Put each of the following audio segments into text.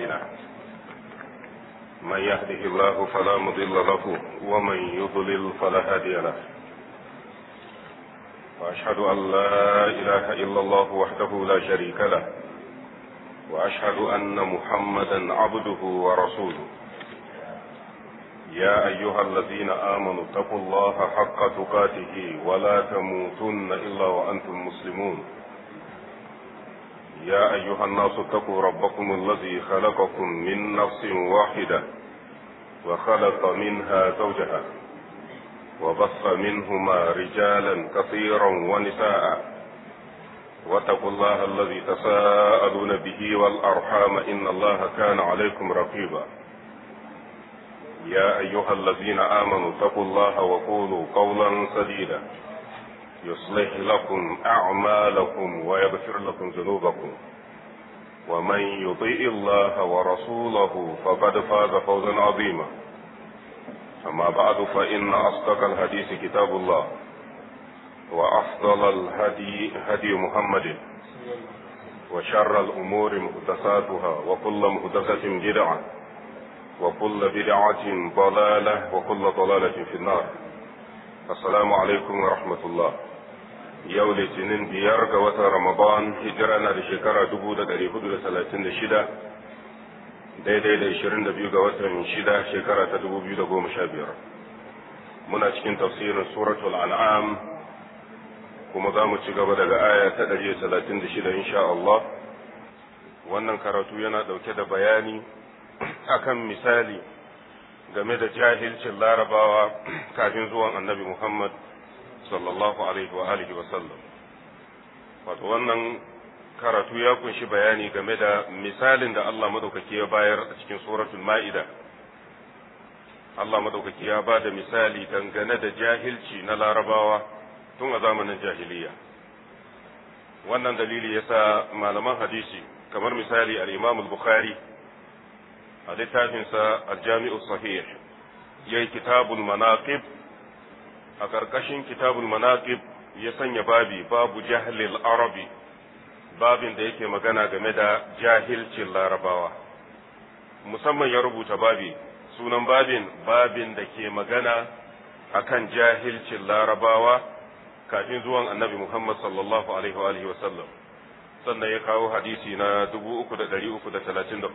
أعمالنا من يهده الله فلا مضل له ومن يضلل فلا هادي له وأشهد أن لا إله إلا الله وحده لا شريك له وأشهد أن محمدا عبده ورسوله يا أيها الذين آمنوا اتقوا الله حق تقاته ولا تموتن إلا وأنتم مسلمون يا أيها الناس اتقوا ربكم الذي خلقكم من نفس واحدة وخلق منها زوجها وبث منهما رجالا كثيرا ونساء واتقوا الله الذي تساءلون به والأرحام إن الله كان عليكم رقيبا يا أيها الذين آمنوا اتقوا الله وقولوا قولا سديدا يصلح لكم أعمالكم ويغفر لكم ذنوبكم ومن يطيع الله ورسوله فقد فاز فوزا عظيما أما بعد فإن أصدق الحديث كتاب الله وأفضل الهدي هدي محمد وشر الأمور محدثاتها وكل محدثة بدعة وكل بدعة ضلالة وكل ضلالة في النار السلام عليكم ورحمة الله yau litinin biyar ga watan ramadan hijira na da shekara dubu da ɗari hudu da talatin da shida daidai da ishirin da biyu ga watan shida shekara ta dubu biyu da goma sha biyar muna cikin tafsirin suratul an'am kuma za mu ci gaba daga aya ta ɗari da talatin da shida insha Allah wannan karatu yana ɗauke da bayani akan misali game da jahilcin larabawa kafin zuwan annabi Muhammad sallallahu alaihi wa alihi wa sallam wato wannan karatu ya kunshi bayani game da misalin da Allah madaukaki ya bayar a cikin suratul ma'ida Allah madaukaki ya ba da misali dangane da jahilci na larabawa tun a zamanin jahiliya wannan dalili yasa malaman hadisi kamar misali al-Imam al-Bukhari a littafinsa al-Jami'u sahih yayi kitabul manaqib a ƙarƙashin kitabul manaqib ya sanya babi babu jahlil arabi babin da yake magana game da jahilcin larabawa musamman ya rubuta babi sunan babin babin da ke magana akan jahilcin larabawa kafin zuwan annabi muhammad sallallahu alaihi wa sallam sannan ya kawo hadisi na 3334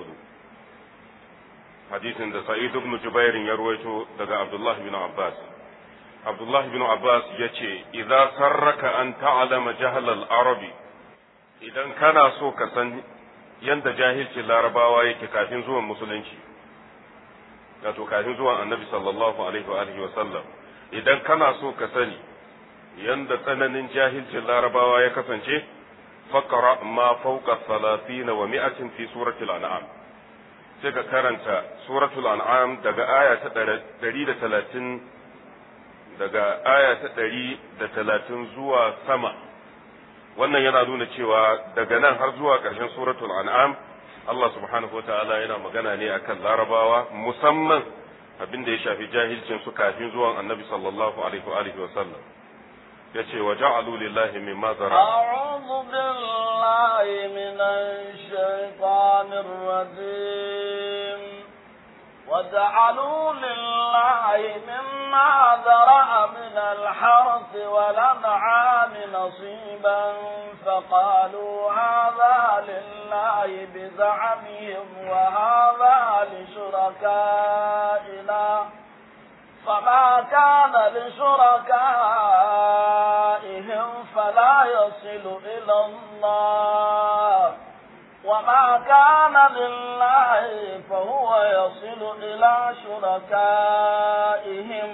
hadisin da sa'id ibn jubairin ya ruwaito daga abdullahi bin abbas Abdullah bin Abbas ya ce, "Iza sarraka an ta'alama jahal arabi idan kana so ka san yadda jahilcin larabawa yake kafin zuwan musulunci, wato kafin zuwan annabi sallallahu alaihi wa alihi wa sallam, idan kana so ka sani yadda tsananin jahilcin larabawa ya kasance, fakara ma fauka salatina wa mi'atin fi suratul an'am. Sai ka karanta suratul an'am daga aya ta ɗari da talatin daga aya ta ɗari da talatin zuwa sama wannan yana nuna cewa daga nan har zuwa ƙarshen suratul an'am Allah subhanahu ta'ala yana magana ne akan larabawa musamman abin da ya shafi jahilcin su kafin zuwan annabi sallallahu alaihi wa alihi wa sallam yace wa ja'alu lillahi mimma zara a'udhu billahi minash shaitanir rajim وجعلوا لله مما ذرأ من الحرث والأنعام نصيبا فقالوا هذا لله بزعمهم وهذا لشركائنا فما كان لشركائهم فلا يصل إلى الله وما كان لله فهو يصل إلى شركائهم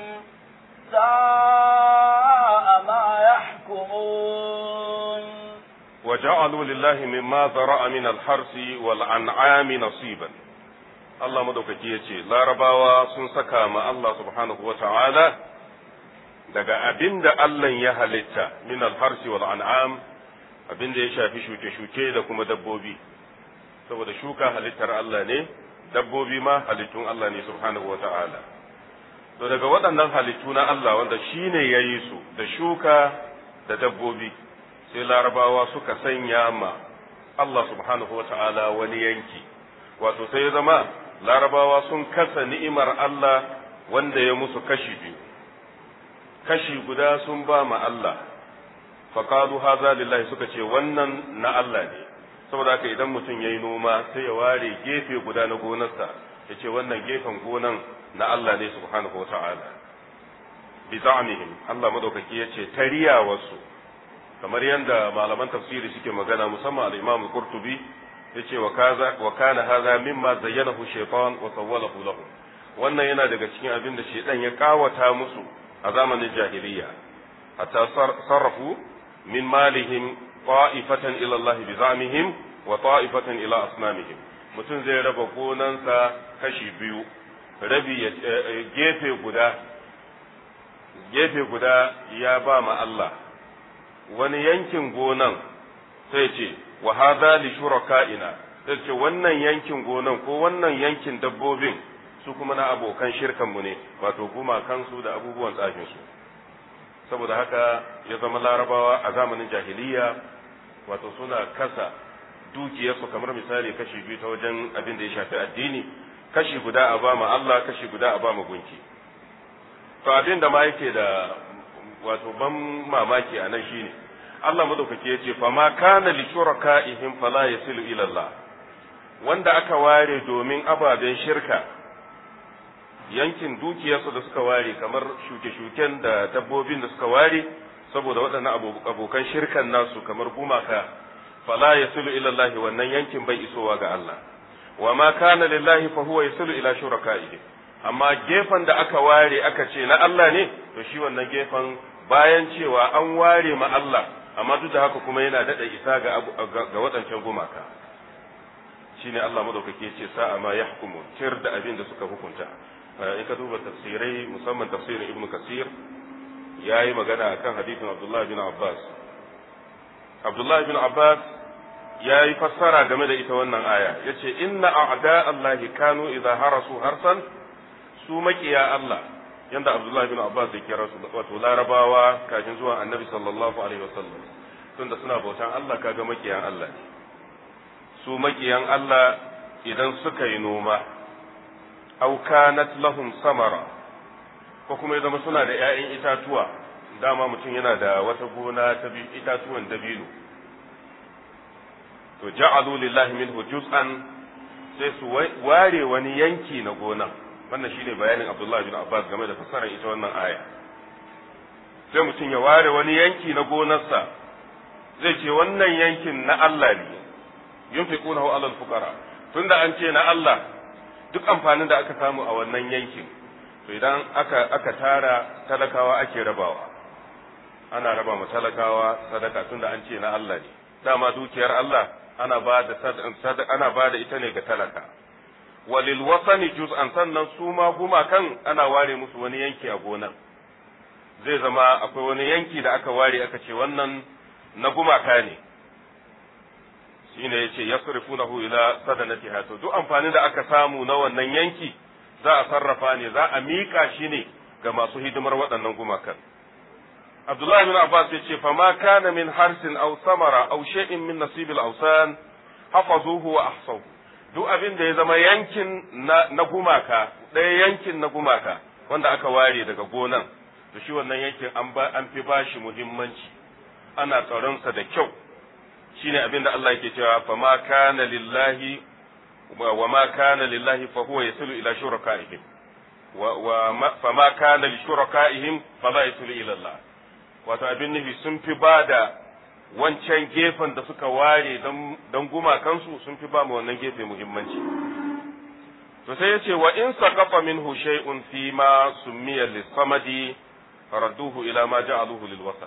ساء ما يحكمون وجعلوا لله مما ذرأ من الحرث والأنعام نصيبا Allah madaukaki ya ce, Larabawa sun saka ma Allah subhanahu wa ta'ala daga abin da Allah ya halitta min alharsi wal an'am abin da ya shafi shuke-shuke da kuma dabbobi. saboda shuka halittar Allah ne, dabbobi ma halittun Allah ne subhanahu wa ta'ala. To daga waɗannan halittu na Allah wanda shi ne ya yi su da shuka da dabbobi, sai larabawa suka sanya ma Allah subhanahu wa ta'ala wani yanki, wato sai ya zama larabawa sun kasa ni'imar Allah wanda ya musu kashi biyu kashi guda sun ba ma Allah faqalu haza lillahi suka ce wannan na Allah ne saboda haka idan mutum yayi noma sai ya ware gefe guda na gonarsa ya ce wannan gefen gonan na Allah ne subhanahu wata'ala bi za'mihim Allah madaukaki ya ce tariya wasu kamar yadda malaman tafsiri suke magana musamman al-Imam Qurtubi yace wa kaza wa kana hadha mimma zayyanahu shaytan wa sawwalahu lahu wannan yana daga cikin abin da shaytan ya kawata musu a zamanin jahiliya hatta sarrafu min malihim ta'ifatan ila Allah bi zamihim wa ta'ifatan ila asnamihim mutum zai raba gonansa kashi biyu rabi gefe guda gefe guda ya ba ma Allah wani yankin gonan sai ce wa hadha li shuraka'ina sai ce wannan yankin gonan ko wannan yankin dabbobin su kuma na abokan shirkan mu ne wato gumakan su da abubuwan tsafin su saboda haka ya zama larabawa a zamanin jahiliya wato suna kasa dukiyarsu kamar misali kashi biyu ta wajen abin da ya shafi addini kashi guda a ba ma Allah kashi guda a ba ma gunki to abin da ma yake da wato ban mamaki a nan shine Allah madaukake ya ce fama kana li shuraka'ihim fala yasilu ila Allah wanda aka ware domin ababen shirka yankin dukiyarsu da suka ware kamar shuke-shuken da dabbobin da suka ware saboda waɗannan abokan shirkan nasu kamar gumaka fala yasilu ila Allah wannan yankin bai isowa ga Allah wa ma kana lillahi fa huwa yasilu ila shuraka'ihi amma gefen da aka ware aka ce na Allah ne to shi wannan gefen bayan cewa an ware ma Allah amma duk da haka kuma yana daɗa isa ga ga waɗancan gumaka shine Allah madaukake ce sa'a ma yahkumu tir da abin da suka hukunta in ka duba tafsirai musamman tafsirin Ibn Kasir yayi magana akan hadisin Abdullah bin Abbas Abdullah bin Abbas ya yi fassara game da ita wannan aya ya ce inna a'da Allahi kanu idza harasu harsan su makiya Allah yanda Abdullah bin Abbas ya kira su wato larabawa kafin zuwan annabi sallallahu alaihi wasallam tunda suna bautan Allah kaga makiyan Allah ne su makiyan Allah idan suka yi noma aw kanat lahum samara ko kuma ya zama suna da 'ya'yan itatuwa dama mutum yana da wata gona ta itatuwan dabino to ja'alu lillahi minhu juz'an sai su ware wani yanki na gona wannan shine bayanin Abdullah bin Abbas game da fassarar ita wannan aya sai mutum ya ware wani yanki na gonarsa zai ce wannan yankin na Allah ne yunfiqunahu alal fuqara tunda an ce na Allah duk amfanin da aka samu a wannan yankin to idan aka aka tara talakawa ake rabawa ana raba ma talakawa sadaka tunda an ce na Allah ne dama dukiyar Allah ana ba da ana ba da ita ne ga talaka walil wasani juz'an sannan su ma gumakan ana ware musu wani yanki a gonan zai zama akwai wani yanki da aka ware aka ce wannan na gumaka ne shine yace yasrifunahu ila sadanatiha to duk amfani da aka samu na wannan yanki za a sarrafa ne za a mika shi ne ga masu hidimar waɗannan gumakan Abdullahi bin Abbas ya ce fa ma kana min harsin aw samara aw shay'in min nasibil awsan hafazuhu wa ahsahu duk abin da ya zama yankin na, na gumaka ɗaya yankin na gumaka wanda aka ware daga gonan to shi wannan yankin an ba an fi bashi muhimmanci ana tsaron sa da kyau shine abin da Allah yake cewa fa ma kana lillahi wa ma kana lillahi fa huwa yasilu ila shurakaihim wa, wa fa ma kana li shurakaihim fa la yasilu ila Allah wato abin nufi sun fi ba da wancan gefen da suka ware don gumakansu sun fi ba mu wannan gefe muhimmanci to sai yace wa in saqafa minhu shay'un fi ma summiya lis-samadi radduhu ila ma ja'aluhu lil-wasal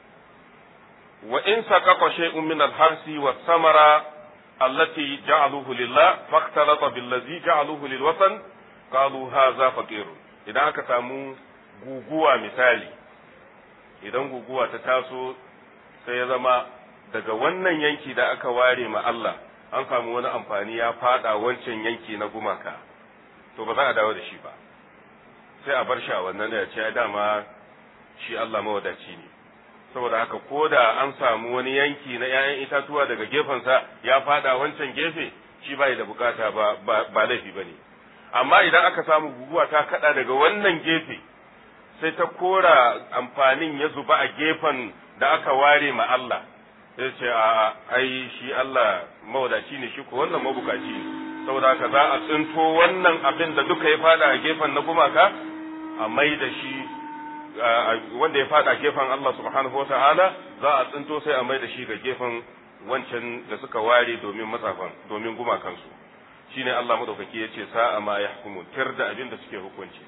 wa in saqafa shay'un min al-harsi was-samara allati ja'aluhu lillah faqtalata bil-ladhi ja'aluhu lil-wasal qalu hadha faqir idan aka samu guguwa misali idan guguwa ta taso sai ya zama daga wannan yanki da aka ware ma Allah an samu wani amfani ya fada wancan yanki na gumaka to ba za a dawo da shi ba sai a bar shi a wannan da ya ce dama shi Allah mawadaci ne saboda haka ko da an samu wani yanki na 'ya'yan itatuwa daga gefensa ya fada wancan gefe shi bai da bukata ba ba laifi bane amma idan aka samu guguwa ta kada daga wannan gefe sai ta kora amfanin ya zuba a gefen da aka ware ma Allah sai ce a ai shi Allah mawadaci ne shi ko wannan mabukaci ne saboda haka za a tsinto wannan abin da duka ya fada a gefen na gumaka a mai da shi wanda ya fada a gefen Allah subhanahu wataala za a tsinto sai a mai da shi ga gefen wancan da suka ware domin matsafan domin gumakansu shine Allah madaukaki ya ce sa'a ma yahkumun tir da abin da suke hukunci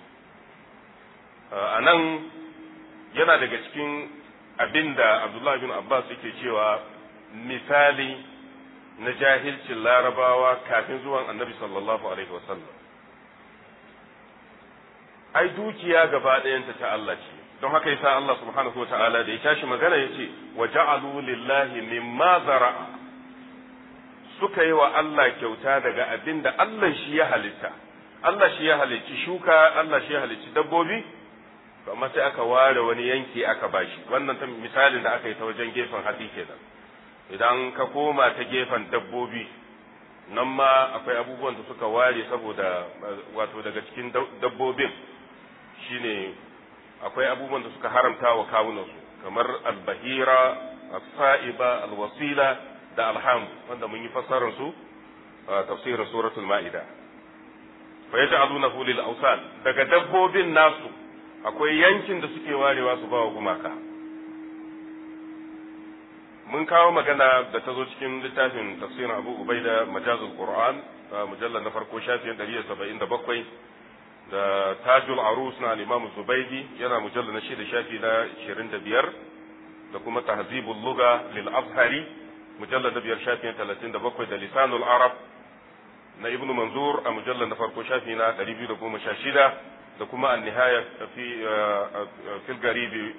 a nan yana daga cikin abin da Abdullah bin Abbas yake cewa misali na jahilcin larabawa kafin zuwan annabi sallallahu alaihi wasallam ai dukiya gaba ɗayanta ta Allah ce don haka yasa Allah subhanahu wataala da ya tashi magana yace wa ja'alu lillahi mimma zara'a suka yi wa Allah kyauta daga abin da Allah shi ya halitta Allah shi ya halicci shuka Allah shi ya halicci dabbobi amma sai aka ware wani yanki aka bashi wannan ta misalin da aka yi ta wajen gefen hatsi kenan idan ka koma ta gefen dabbobi nan ma akwai abubuwan da suka ware saboda wato daga cikin dabbobin shine akwai abubuwan da suka haramta wa kawunansu kamar albahira as-sa'iba alwasila da alham wanda mun yi fassarar su a tafsirin suratul ma'ida fa yaj'alunahu lil awsan daga dabbobin nasu akwai yankin da suke warewa su bawa gumaka mun kawo magana da ta zo cikin littafin tafsirin abu ubaida majazul qur'an mujallar na farko shafin 177 da tajul arus na al-imam zubaidi yana mujallar na shida shafi na 25 da kuma tahzibul lugha lil azhari mujallar na biyar shafi na 37 da lisanul arab na ibnu manzur a mujallar na farko shafi na 216 da kuma an-nihaya fi fil garibi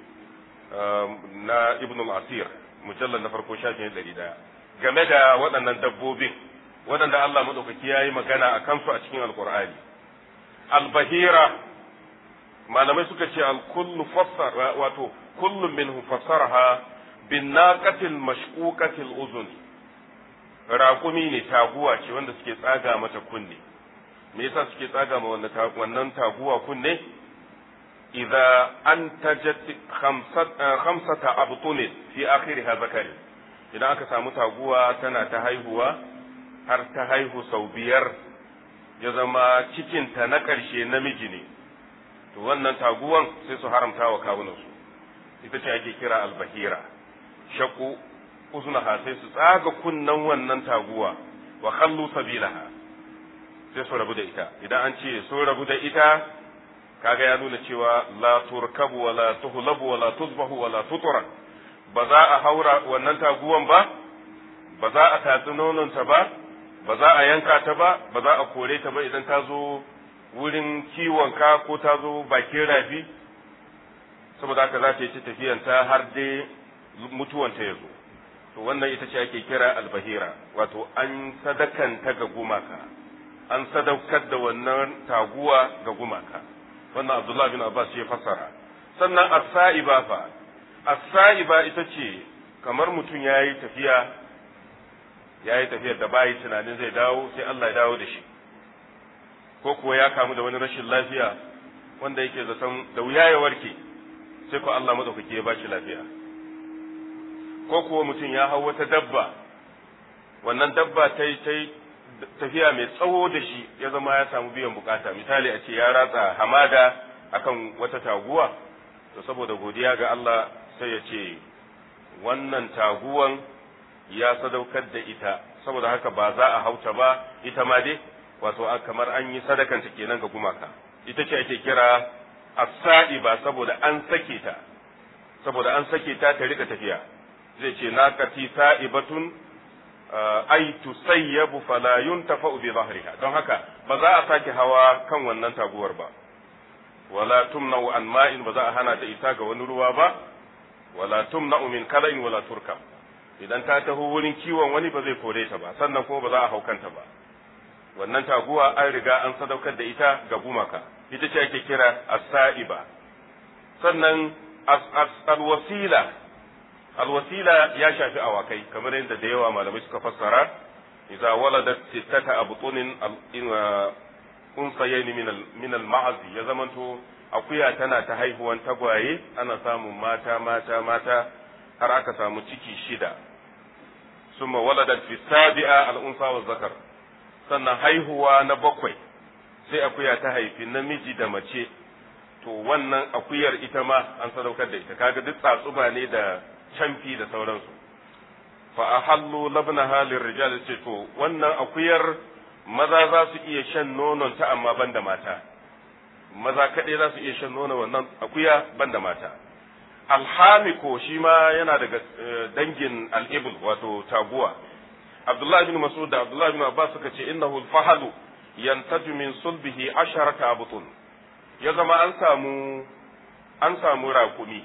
na ibnu al-asir mujallar na farko shafi na 100 game da waɗannan dabbobin waɗanda Allah madaukaki ya yi magana a kansu a cikin alkur'ani albahira malamai suka ce alkullu fassara wato kullu minhu fassaraha bin naqatil mashquqatil uzun raƙumi ne taguwa ce wanda suke tsaga mata kunne me yasa suke tsaga ma wannan taguwa kunne idza antajat khamsata abtunin fi akhiriha zakari idan aka samu taguwa tana ta haihuwa har ta haihu sau biyar ya zama cikinta na ƙarshe namiji ne to wannan taguwan sai su haramta wa kawunansu ita ce ake kira albahira shaku uznaha sai su tsaga kunnan wannan taguwa wa khallu sabilaha sai su rabu da ita idan an ce sun rabu da ita kaga ya nuna cewa la turkabu wa la tuhlabu wa la tuzbahu wa la tutura ba za a haura wannan taguwan ba ba za a tatsi nononta ba ba za a yanka ta ba ba za a kore ta ba idan ta zo wurin kiwonka ko ta zo bakin rafi saboda haka za ta yi ta tafiyanta har dai mutuwanta ya zo to wannan ita ce ake kira albahira wato an sadakanta ga gumaka an sadaukar da wannan taguwa ga gumaka wannan abdullah bin abbas ya fassara sannan as-sa'iba fa as-sa'iba ita ce kamar mutum ya yi tafiya ya yi tafiyar da bayi tunanin zai dawo sai Allah ya dawo da shi ko kuwa ya kamu da wani rashin lafiya wanda yake zaton da wuya ya warke sai ko Allah madaukaki ya bashi lafiya ko kuwa mutum ya hau wata dabba wannan dabba ta yi ta tafiya mai tsawo da shi ya zama ya samu biyan bukata misali a ce ya ratsa hamada akan wata taguwa to saboda godiya ga Allah sai ya ce wannan taguwan ya sadaukar da ita saboda haka ba za a hauta ba ita ma dai wato kamar an yi sadakanta kenan ga gumaka ita ce ake kira as-sa'iba saboda an sake ta saboda an sake ta ta rika tafiya zai ce naqati sa'ibatun ay tusayyabu fala yuntafa'u bi dhahriha don haka ba za a sake hawa kan wannan taguwar ba wala tumna'u an ma'in ba za a hana da ita ga wani ruwa ba wala tumna'u min kala'in wala turkam idan ta taho wurin kiwon wani ba zai kore ta ba sannan kuma ba za a haukanta ba wannan taguwa an riga an sadaukar da ita ga gumaka ita ce ake kira as-sa'iba sannan alwasila alwasila ya shafi awakai kamar yadda da yawa malamai suka fassara idza waladat sittata abtunin unsayayn min min al-ma'az ya zamanto akuya tana ta haihuwan tagwaye ana samun mata mata mata har aka samu ciki shida summa waladat fi sabi'a al-unsa wa zakar sannan haihuwa na bakwai sai akuya ta haifi namiji da mace to wannan akuyar ita ma an sadaukar da ita kaga duk tsatsuba ne da camfi da sauransu fa ahallu labnaha lirrijal ce to wannan akuyar maza za su iya shan nonon ta amma banda mata maza kaɗai za su iya shan nonon wannan akuya banda mata alhamiko shi ma yana daga dangin al'ibul wato taguwa abdullahi bin mas'ud da abdullahi bin abbas suka ce innahu al-fahalu yantaju min sulbihi asharata abutun ya zama an samu an samu rakumi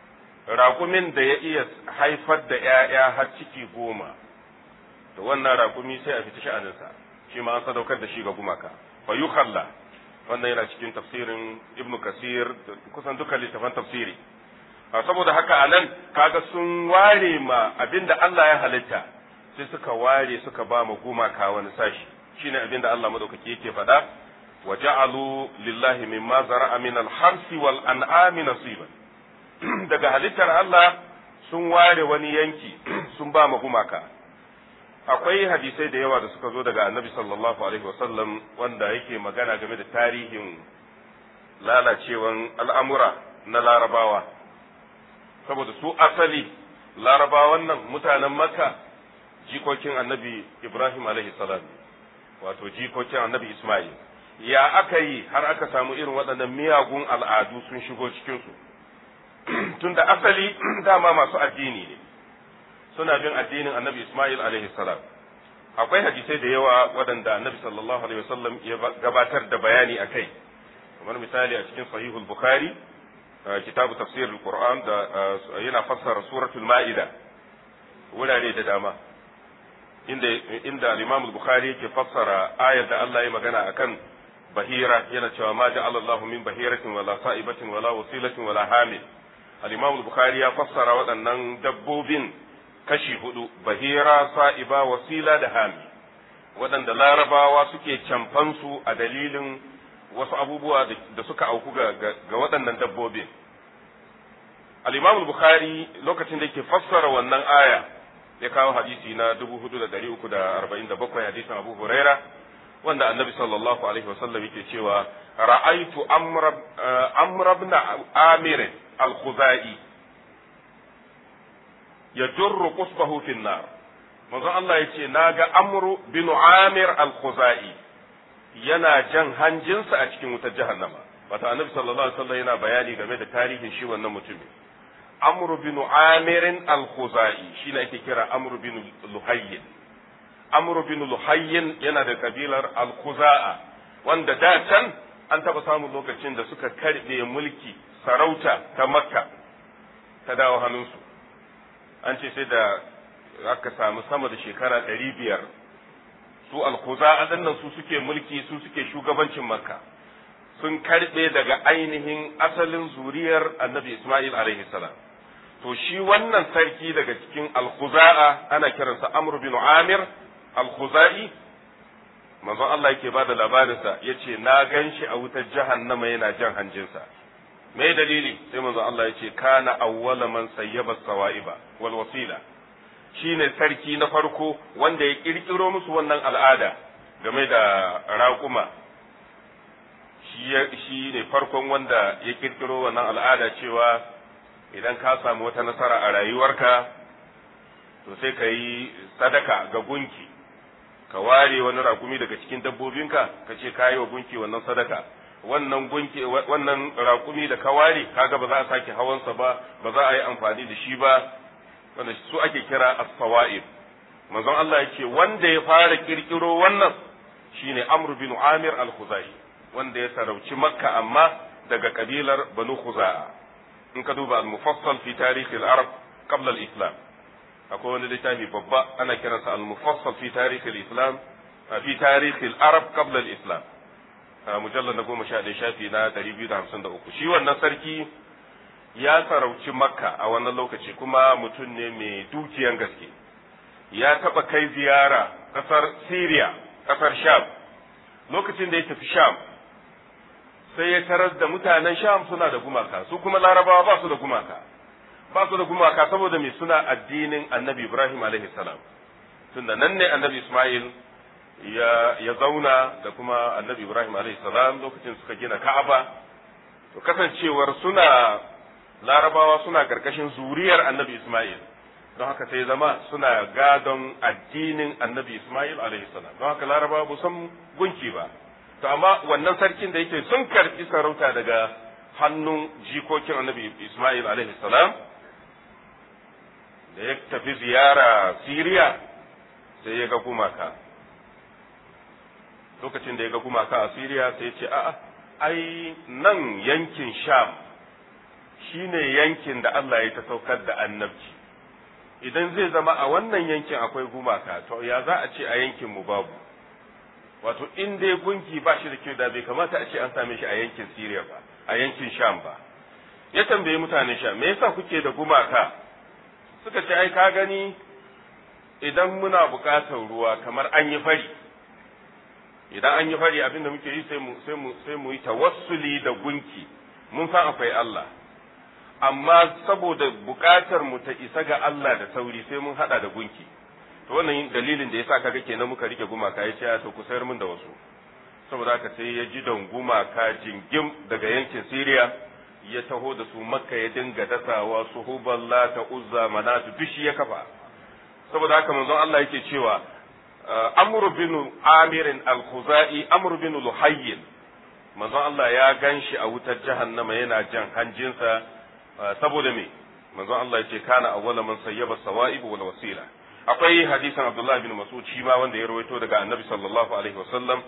rakumin da ya iya haifar da ‘ya'ya har ciki goma da wannan rakumi sai a fita sha'aninsa shi ma an sadaukar da shi ga gumaka fa yukhalla wannan yana cikin tafsirin ibnu kasir kusan duka littafan tafsiri saboda haka a nan kaga sun ware ma abinda Allah ya halitta sai suka ware suka ba ma gumaka wani sashi shine abinda Allah madaukaki yake faɗa wa ja'alu lillahi mimma zara'a min al-harsi wal an'ami nasiban daga halittar Allah sun ware wani yanki sun ba ma gumaka akwai hadisai da yawa da suka zo daga annabi sallallahu alaihi wasallam wanda yake magana game da tarihin lalacewan al'amura na larabawa saboda su asali larabawan nan mutanen makka jikokin annabi ibrahim alaihi salam wato jikokin annabi ismail ya aka yi har aka samu irin waɗannan miyagun al'adu sun shigo cikinsu tunda asali dama masu addini ne suna bin addinin annabi Ismail alaihi salam akwai hadisai da yawa waɗanda annabi sallallahu alaihi wasallam ya gabatar da bayani a kai kamar misali a cikin sahihul bukhari kitabu tafsir al-qur'an da yana fassara suratul ma'ida wurare da dama inda inda al-imam al-bukhari yake fassara ayar da Allah ya magana akan bahira yana cewa ma ja'ala Allahu min bahiratin wala sa'ibatin wala wasilatin wala hamil al-imam al-bukhari ya fassara waɗannan dabbobin kashi hudu bahira sa'iba wasila da hami waɗanda larabawa suke camfansu a dalilin wasu abubuwa da suka auku ga, ga, waɗannan dabbobin al-imam bukhari lokacin da yake fassara wannan aya ya kawo hadisi na 4347 hadisin abu huraira wanda annabi sallallahu alaihi wasallam yake cewa ra'aitu amr ibn amir al-khuzai ya durru qusbahu fi nar manzon Allah yace naga amru bin amir al-khuzai yana jan hanjinsa a cikin wutar jahannama wata annabi sallallahu alaihi wasallam yana bayani game da tarihin shi wannan mutumin amru bin amir al-khuzai shine ake kira amru bin luhayyin amru bin luhayyin yana da kabilar al-khuza'a wanda da can an taba samun lokacin da suka karbe mulki sarauta ta makka ta dawo hannunsu an ce sai da aka samu sama da shekara ɗari biyar su alkuza nan su suke mulki su suke shugabancin makka sun karɓe daga ainihin asalin zuriyar annabi isma'il alaihi salam to shi wannan sarki daga cikin alkuza'a ana kiransa amr bin amir alkuza'i manzon Allah yake ba da labarinsa ya ce na gan shi a wutar jahannama yana jan hanjinsa me dalili sai manzo Allah ya ce kana awwala man sayyaba sawa'iba wal wasila shine sarki na farko wanda ya kirkiro musu wannan al'ada game da raƙuma shi ne farkon wanda ya kirkiro wannan al'ada cewa idan ka samu wata nasara a rayuwarka to sai ka yi sadaka ga gunki ka ware wani raƙumi daga cikin dabbobinka ka ce ka yi wa gunki wannan sadaka wannan gunki wannan raƙumi da ka ware kaga ba za a sake hawansa ba ba za a yi amfani da shi ba wanda su ake kira as-sawa'ib manzon Allah yake wanda ya fara kirkiro wannan shine Amr bin Amir al-Khuzai wanda ya sarauci Makka amma daga kabilar Banu Khuza'a in ka duba al-mufassal fi tarikh al-arab qabla al-islam akwai wani littafi babba ana kiransa al-mufassal fi tarikh al-islam fi tarikh al-arab qabla al-islam mujallar na goma sha ɗaya shafi na ɗari biyu da hamsin da uku shi wannan sarki ya sarauci makka a wannan lokaci kuma mutum ne mai dukiyan gaske ya taɓa kai ziyara ƙasar Syria ƙasar Sham lokacin da ya tafi Sham sai ya tarar da mutanen Sham suna da gumaka su kuma larabawa ba su da gumaka ba su da gumaka saboda me suna addinin annabi Ibrahim alaihi salam tunda nan ne annabi Ismail ya ya zauna da kuma annabi Ibrahim alaihi salam lokacin suka gina Ka'aba to kasancewar suna larabawa suna karkashin zuriyar annabi Ismail don haka sai zama suna gadon addinin annabi Ismail alaihi salam don haka larabawa ba san gunki ba to amma wannan sarkin da yake sun karbi sarauta daga hannun jikokin annabi Ismail alaihi salam da ya tafi ziyara Siriya sai ya ga gumaka lokacin da ya ga gumaka a Siriya sai ya ce a'a ai nan yankin Sham shine yankin da Allah ya ta saukar da annabci idan zai zama a wannan yankin akwai gumaka to ya za a ce a yankin mu babu wato in dai gunki ba shi da kyau da bai kamata a ce an same shi a yankin Siriya ba a yankin Sham ba ya tambaye mutanen Sham me yasa kuke da gumaka suka ce ai ka gani idan muna buƙatar ruwa kamar an yi fari idan an yi fari abin da muke yi sai mu sai mu sai mu yi tawassuli da gunki mun san akwai Allah amma saboda buƙatar mu ta isa ga Allah da sauri sai mun hada da gunki to wannan dalilin da yasa kaga kenan muka rike gumaka ya ce to ku sayar mun da wasu saboda haka sai ya ji don gumaka jingim daga yankin Syria ya taho da su makka ya dinga dasawa su huballa ta uzza manatu duk shi ya kafa saboda haka manzon Allah yake cewa amr bin amir al-khuzai amr bin luhayy manzon Allah ya ganshi a wutar jahannama yana jan hanjinsa saboda me manzon Allah yace kana awwala man sayyaba sawa'ib wal wasila akwai hadisin Abdullah bin Mas'ud shi ma wanda ya rawaito daga Annabi sallallahu alaihi wasallam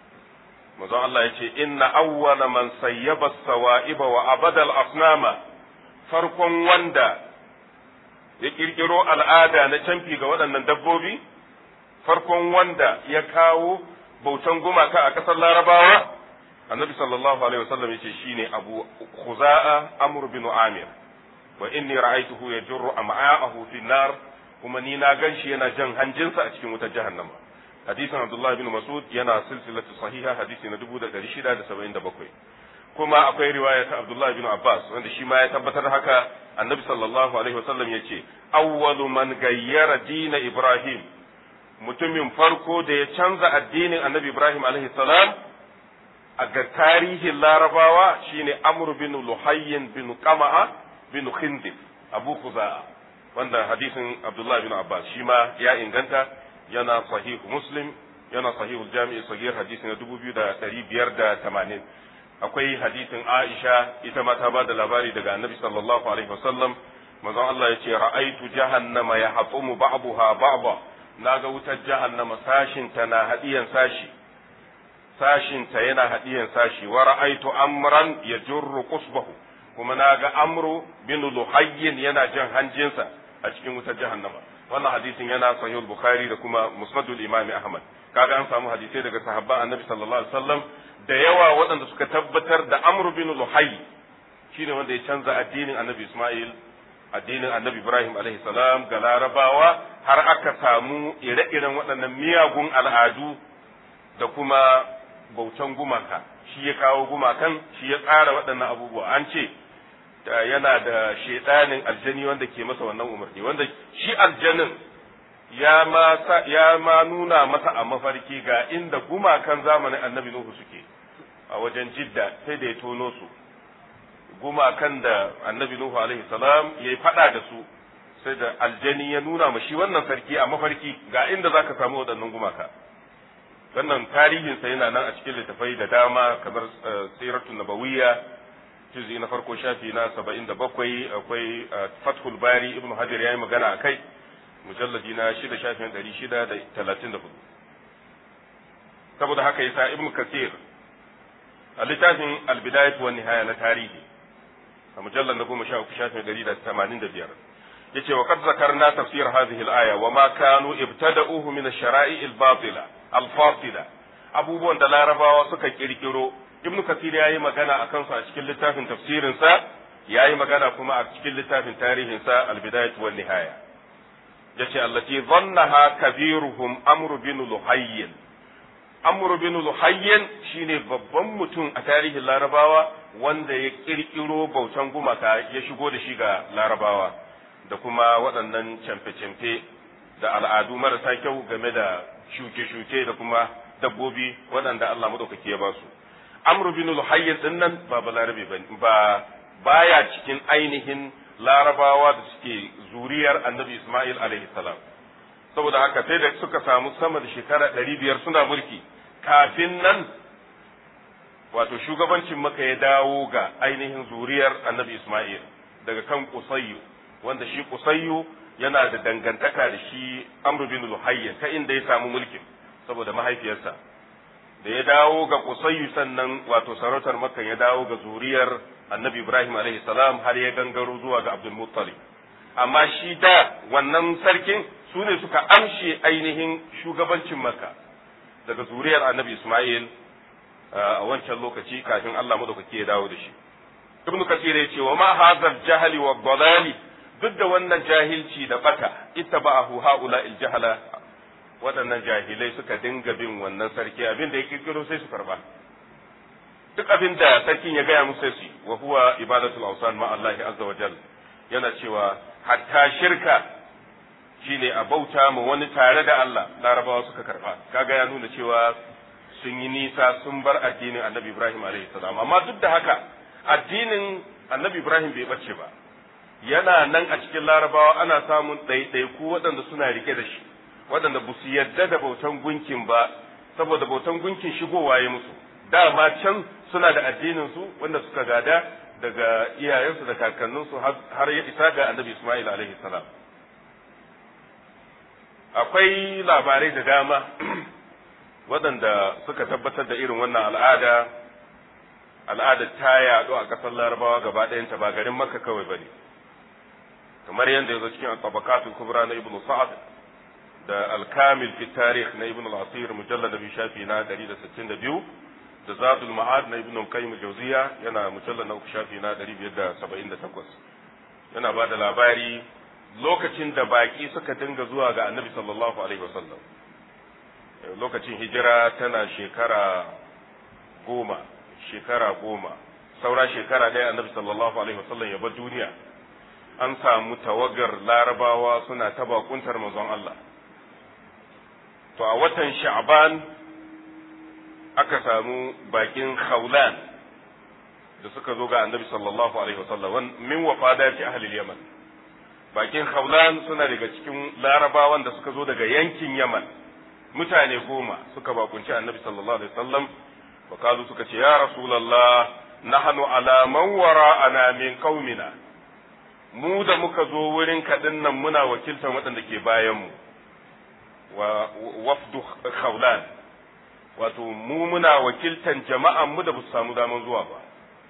manzon Allah ya ce inna awwala man sayyaba sawa'iba wa abada al-asnama farkon wanda ya kirkiro al'ada na canfi ga waɗannan dabbobi farkon wanda ya kawo bautan gumaka a ƙasar larabawa annabi sallallahu alaihi wasallam yace shine abu khuza'a amr bin amir wa inni ra'aytuhu yajurru am'a'ahu fi nar kuma ni na ganshi yana jan hanjinsa a cikin wutar jahannama hadisin Abdullah bin Mas'ud yana silsilatu sahiha hadisi na 1677 kuma akwai riwaya ta Abdullah bin Abbas wanda shi ma ya tabbatar haka Annabi sallallahu alaihi wasallam yace awwalu man gayyara dina Ibrahim mutumin farko da ya canza addinin Annabi Ibrahim alaihi salam a ga tarihin Larabawa shine Amr bin Luhayyin bin Qama'a bin Khindif Abu Khuza'a wanda hadisin Abdullah bin Abbas shi ma ya inganta yana sahihu muslim yana sahihu jami'i sagir hadisi na dubu biyu da ɗari biyar da tamanin akwai hadisin aisha ita ma ta ba da labari daga annabi sallallahu alaihi wasallam manzon Allah ya ce ra'aitu jahannama ya hatsumu ba'daha ba'da naga wutar jahannama sashin ta na hadiyan sashi sashin ta yana hadiyan sashi wa ra'aitu amran yajurru qusbahu kuma naga amru bin luhayyin yana jan hanjinsa a cikin wutar jahannama wannan hadisin yana sahih bukhari da kuma musnadul imami ahmad kaga an samu hadisai daga sahabban annabi sallallahu alaihi wasallam da yawa waɗanda suka tabbatar da amr bin luhay shine wanda ya canza addinin annabi isma'il addinin annabi ibrahim alaihi salam ga larabawa har aka samu ire-iren waɗannan miyagun al'adu da kuma bautan gumaka shi ya kawo gumakan shi ya tsara waɗannan abubuwa an ce yana da shaidanin aljani wanda ke masa wannan umarni wanda shi aljanin ya ma ya ma nuna masa a mafarki ga inda gumakan zamanin annabi Nuhu suke a wajen jidda sai da ya tono su gumakan da annabi Nuhu alaihi salam ya faɗa da su sai da aljani ya nuna ma shi wannan sarki a mafarki ga inda zaka samu waɗannan gumaka wannan tarihinsa yana nan a cikin littafai da dama kamar siratun nabawiyya juzi na farko shafi na saba'in da bakwai akwai fathul bari ibnu hajar ya yi magana a kai mujalladi na shida shafin ɗari shida da talatin da hudu saboda haka yasa ibnu kasir a littafin albidayat wa nihaya na tarihi a mujallar na goma sha uku shafin ɗari da tamanin da biyar yace wa qad zakarna tafsir hadhihi al-aya wa ma kanu ibtada'uhu min ash-shara'i al-batila al-fasila abubuwan da larabawa suka kirkiro ibnu kasir ya yi magana a kansu a cikin littafin tafsirinsa ya yi magana kuma a cikin littafin tarihinsa albidayat wal nihaya yace allati dhannaha kabiruhum amr bin luhayyin amr bin luhayyin shine babban mutum a tarihin larabawa wanda ya kirkiro bautan gumaka ya shigo da shi ga larabawa da kuma waɗannan camfe-camfe da al'adu marasa kyau game da shuke-shuke da kuma dabbobi waɗanda Allah maɗaukaki ya ba su amr bin luhayyin din nan ba balarabe ba baya cikin ainihin larabawa da suke zuriyar annabi Ismail alaihi salam saboda haka sai da suka samu sama da shekara ɗari biyar suna mulki kafin nan wato shugabancin maka ya dawo ga ainihin zuriyar annabi Ismail daga kan Kusayyu wanda shi Kusayyu yana da dangantaka da shi Amr bin Luhayy ta inda ya samu mulkin saboda mahaifiyarsa da ya dawo ga Kusayyu sannan wato sarautar Makka ya dawo ga zuriyar annabi Ibrahim alaihi salam har ya gangaro zuwa ga Abdul Muttalib amma shi da wannan sarkin su ne suka amshe ainihin shugabancin Makka daga zuriyar annabi Ismail a wancan lokaci kafin Allah madaukaki ya dawo da shi Ibn Kathir ya ce wa ma hadha jahli wa dalali duk da wannan jahilci da bata ittaba'ahu haula il jahala waɗannan jahilai suka dinga bin wannan sarki abin da ya kirkiro sai su karba duk abin da sarkin ya gaya musu sai wa huwa ibadatul awsan ma Allah azza wa jalla yana cewa hatta shirka shine a bauta ma wani tare da Allah larabawa suka karba kaga ya nuna cewa sun yi nisa sun bar addinin annabi Ibrahim alaihi salam amma duk da haka addinin annabi Ibrahim bai bace ba yana nan a cikin larabawa ana samun ɗaiɗaiku waɗanda suna rike da shi waɗanda ba su yarda da bautan gunkin ba saboda bautan gunkin shigowa ya musu dama can suna da addinin su wanda suka gada daga iyayensu da kakanninsu har ya isa ga annabi Ismail alaihi salam akwai labarai da dama waɗanda suka tabbatar da irin wannan al'ada al'adar ta yaɗu a ƙasar larabawa gaba ɗayanta ba garin makka kawai ba ne kamar yadda ya zo cikin tabakatul kubra na ibnu sa'ad da al-kamil fi tarikh na ibnu al-asir mujallad bi shafi na 162 da zadul ma'ad na ibnu qayyim jawziya yana mujallad na uku shafi na 578 yana ba da labari lokacin da baki suka dinga zuwa ga annabi sallallahu alaihi wasallam lokacin hijira tana shekara goma shekara goma saura shekara ɗaya annabi sallallahu alaihi wasallam ya bar duniya an samu tawagar larabawa suna ta bakuntar manzon Allah to a watan sha'ban aka samu bakin khawlan da suka zo ga annabi sallallahu alaihi wasallam min wafadati ahli yaman bakin khawlan suna daga cikin larabawan da suka zo daga yankin yaman mutane goma suka bakunci annabi sallallahu alaihi wasallam wakalu suka ce ya rasulullah nahnu ala man wara'ana min qaumina mu da muka zo wurin kaɗin nan muna wakiltar waɗanda ke bayanmu wa wafdu khawlan wato mu muna wakiltan jama'an mu da ba su samu daman zuwa ba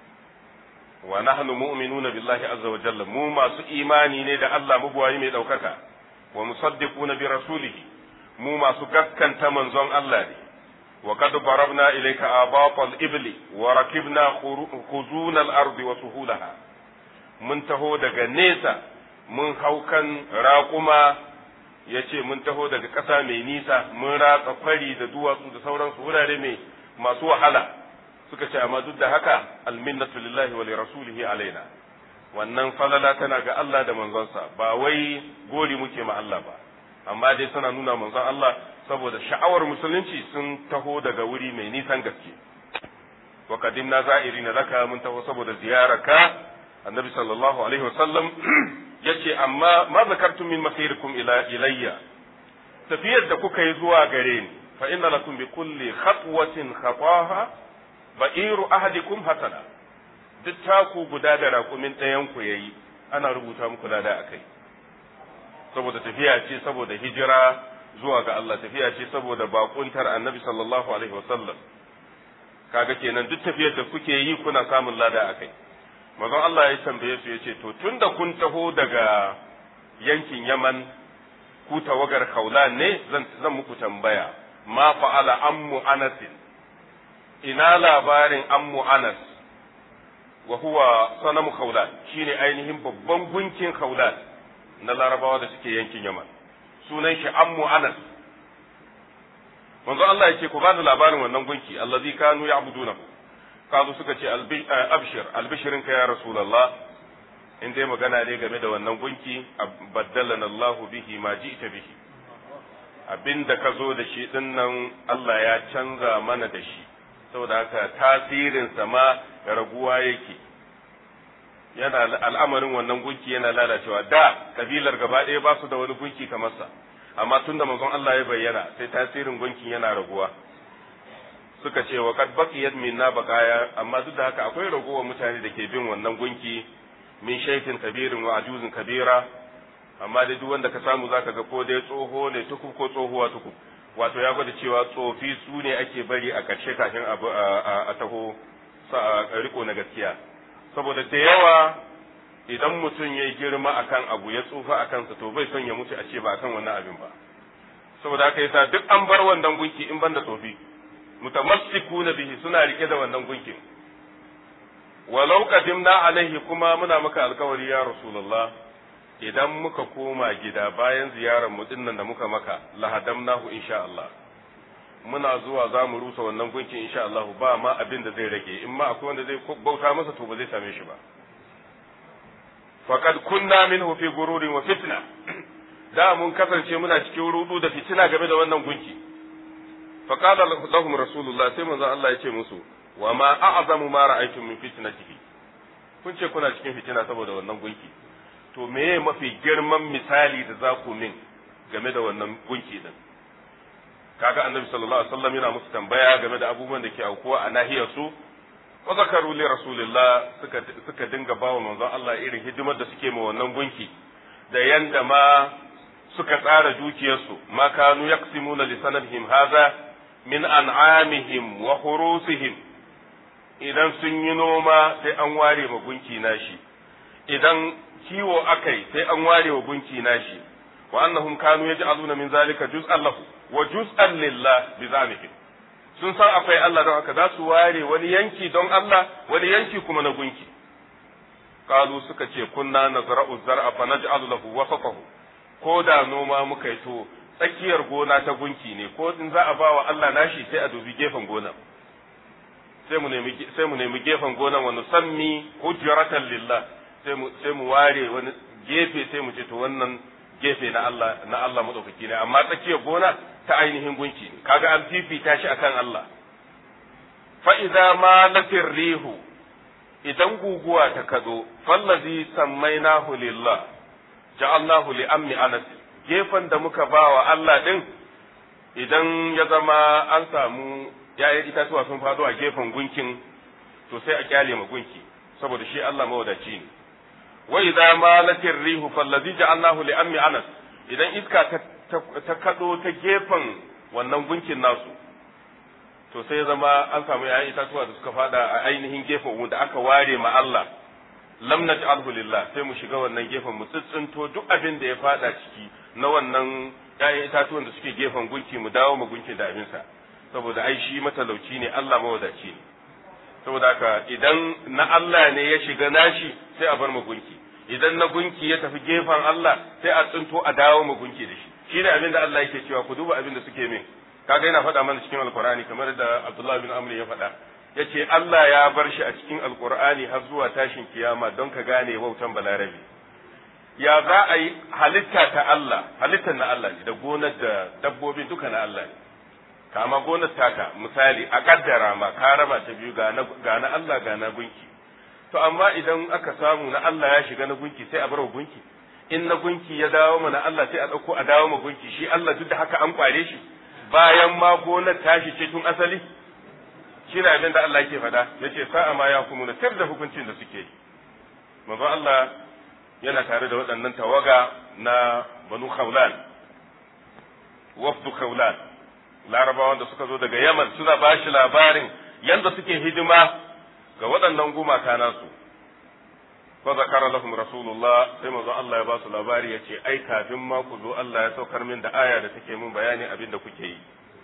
wa nahnu mu'minuna billahi azza wa jalla mu masu imani ne da Allah mabuwayi mai ɗaukaka wa musaddiquna bi rasulihi mu masu gaskanta manzon Allah ne wa qad barabna ilayka abatal ibli wa rakibna khuzuna al-ardi wa suhulaha mun taho daga nesa mun hau kan raƙuma ya ce mun taho daga ƙasa mai nisa mun ratsa kwari da duwatsu da sauransu wurare mai masu wahala suka ce amma duk da haka alminnatu lillahi wa rasulihi alaina wannan falala tana ga Allah da manzonsa ba wai gori muke ma Allah ba amma dai suna nuna manzon Allah saboda sha'awar musulunci sun taho daga wuri mai nisan gaske wa qadimna za'irina laka mun taho saboda ziyararka annabi sallallahu alaihi wasallam yace amma ma zakartum min masirikum ila ilayya tafiyar da kuka yi zuwa gare ni fa inna lakum bi kulli khatwatin khataha ba'iru ahadikum hasana duk taku guda da raƙumin ɗayan ku yayi ana rubuta muku lada akai saboda tafiya ce saboda hijira zuwa ga Allah tafiya ce saboda bakuntar annabi sallallahu alaihi wasallam kaga kenan duk tafiyar da kuke yi kuna samun lada akai manzon Allah ya tambaye su yace to tunda kun taho daga yankin Yaman ku tawagar Khawlan ne zan zan muku tambaya ma fa'ala ammu Anas ina labarin ammu Anas wa huwa sanamu Khawlan shine ainihin babban gunkin Khawlan na Larabawa da suke yankin Yaman sunan shi ammu anas manzo Allah ya ce ku bani labarin wannan gunki allazi kanu ya'budunahu kazu suka ce abshir albishirin ka ya rasulullah in dai magana ne game da wannan gunki baddalana Allahu bihi ma ji'ta bihi abinda ka zo da shi din nan Allah ya canza mana da shi saboda haka tasirin sa ma raguwa yake yana al'amarin wannan gunki yana lalacewa da kabilar gaba ɗaya ba su da wani gunki kamar sa amma tunda manzon Allah ya bayyana sai tasirin gunkin yana raguwa suka ce wa kad baqiyat minna baqaya amma duk da haka akwai ragowar mutane da ke bin wannan gunki min shaykin kabirin wa ajuzin kabira amma dai duk wanda ka samu zaka ga ko dai tsoho ne tukub ko tsohuwa tukub wato ya gwada cewa tsofi su ne ake bari a ƙarshe kafin abu a taho riko na gaskiya saboda da yawa idan mutum ya girma akan abu ya tsufa a kansa to bai son ya mutu a ce ba akan wannan abin ba saboda haka yasa duk an bar wannan gunki in banda tsofi mutamassikuna bihi suna rike da wannan gunkin walau qadimna alaihi kuma muna maka alkawari ya rasulullah idan muka koma gida bayan ziyarar mu dinnan da muka maka lahadamnahu insha Allah muna zuwa za mu rusa wannan gunkin insha Allah ba ma abin da zai rage in ma akwai wanda zai bauta masa to ba zai same shi ba faqad kunna minhu fi gururin wa fitna da mun kasance muna cikin rudu da fitina game da wannan gunki faqala lahum rasulullah sai manzo Allah ya ce musu wa ma a'zamu ma ra'aytum min fitnatihi kun ce kuna cikin fitina saboda wannan gunki to meye mafi girman misali da za ku min game da wannan gunki din kaga annabi sallallahu alaihi wasallam yana musu tambaya game da abubuwan da ke aukuwa a nahiyar su wa zakaru li rasulillah suka suka dinga bawa manzon Allah irin hidimar da suke ma wannan gunki da yanda ma suka tsara dukiyarsu ma kanu yaqsimuna li sanadihim hadha min an'amihim wa khurusihim idan sun yi noma sai an ware ma gunki nashi idan kiwo akai sai an ware wa gunki nashi wa annahum kanu yaj'aluna min zalika juz'an lahu wa juz'an lillah bi zalika sun san akwai Allah don haka za su ware wani yanki don Allah wani yanki kuma na gunki qalu suka ce kunna nazra'u zar'a fa naj'alu lahu wasatahu ko da noma muka yi to tsakiyar gona ta gunki ne ko in za a ba wa Allah nashi sai a dubi gefen gonan sai mu nemi sai mu nemi gefen gonan wa nusammi hujratan lillah sai mu sai mu ware wani gefe sai mu ce to wannan gefe na Allah na Allah madaukaki ne amma tsakiyar gona ta ainihin gunki ne kaga an fifita shi akan Allah fa idza ma latir rihu idan guguwa ta kado fallazi sammainahu lillah ja'alnahu li ammi anas gefen da muka bawa Allah din idan ya zama an samu ya'yan itatuwa sun fado a gefen gunkin to sai a kyale ma gunki saboda shi Allah mawadaci ne wa idza malatir rihu fallazi ja'alnahu li ammi anas idan iska ta ta kado ta gefen wannan gunkin nasu to sai zama an samu yayin itatuwa da suka fada a ainihin gefen wanda aka ware ma Allah lam naj'alhu lillah sai mu shiga wannan gefen mu tsitsinto duk abin da ya fada ciki na wannan yayin itatuwan da suke gefen gunki mu dawo mu gunkin da abinsa saboda ai shi matalauci ne Allah mawadaci ne saboda haka idan na Allah ne ya shiga nashi sai a bar mu gunki idan na gunki ya tafi gefen Allah sai a tsinto a dawo mu gunki da shi shine abin da Allah yake cewa ku duba abin da suke min kaga yana faɗa mana cikin alkur'ani kamar da Abdullah bin Amr ya faɗa yace Allah ya bar shi a cikin alkur'ani har zuwa tashin kiyama don ka gane wautan balarabi ya za a yi halitta ta Allah halittar na Allah ne da gonar da dabbobin duka na Allah ne kama gonar taka misali a kaddara ma ka raba ta biyu ga na Allah ga na gunki to amma idan aka samu na Allah ya shiga na gunki sai a bar wa gunki in na gunki ya dawo mana Allah sai a ɗauko a dawo ma gunki shi Allah duk da haka an kware shi bayan ma gonar tashi ce tun asali shi ne abin da Allah yake faɗa yace sa'a ma ya kuma tar da hukuncin da suke yi manzo Allah yana tare da waɗannan tawaga na banu khawlan wafdu khawlan larabawan da suka zo daga yaman suna ba shi labarin yanda suke hidima ga waɗannan gumaka nasu fa zakara lahum rasulullah sai manzo Allah ya ba su labari yace ai kafin ma ku zo Allah ya saukar min da aya da take min bayani abin da kuke yi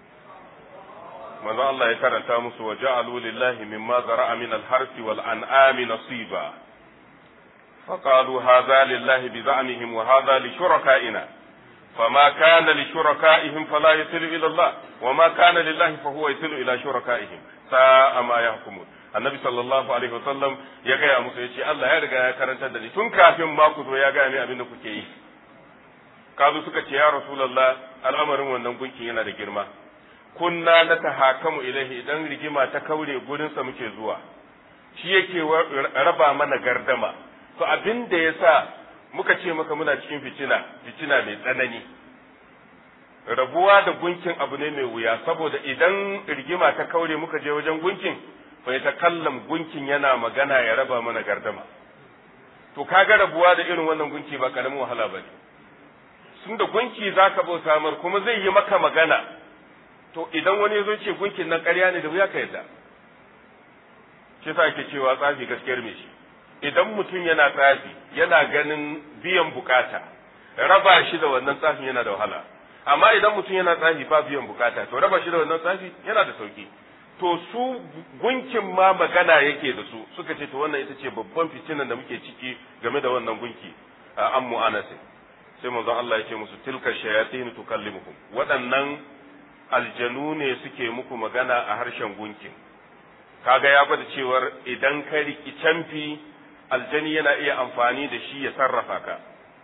manzo Allah ya karanta musu wa ja'alu lillahi mimma zara'a min al-harsi wal an'ami nasiba فقالوا هذا لله بزعمهم وهذا لشركائنا فما كان لشركائهم فلا يصل إلى الله وما كان لله فهو يصل إلى شركائهم ساء ما يحكمون annabi sallallahu alaihi wasallam ya gaya musu ya ce Allah ya riga ya karantar da ni tun kafin ma ku zo ya gaya ni abin da kuke yi kazo suka ce ya rasulullah al'amarin wannan gunkin yana da girma kunna na tahakamu ilaihi idan rigima ta kaure gurinsa muke zuwa shi yake raba mana gardama to abin da yasa muka ce maka muna cikin fitina fitina mai tsanani rabuwa da gunkin abu ne mai wuya saboda idan rigima ta kaure muka je wajen gunkin bai ta kallam gunkin yana magana ya raba mana gardama to kaga rabuwa da irin wannan gunki ba karamin wahala bane sun da gunki zaka bauta mar kuma zai yi maka magana to idan wani zo ce gunkin nan ƙarya ne da wuya ka yadda shi sa ake cewa tsafi gaskiyar me shi idan mutum yana tsafi yana ganin biyan bukata raba shi da wannan tsafin yana da wahala amma idan mutum yana tsafi ba biyan bukata to raba shi da wannan tsafi yana da sauki to su gunkin ma magana yake da su suka ce to wannan ita ce babban fitinan da muke ciki game da wannan gunki an mu'anasin sai manzon Allah ya ce musu tilka shayatin tukallimukum waɗannan aljanu ne suke muku magana a harshen gunkin kaga ya gwada cewar idan ka riki canfi aljani yana iya amfani da shi ya sarrafa ka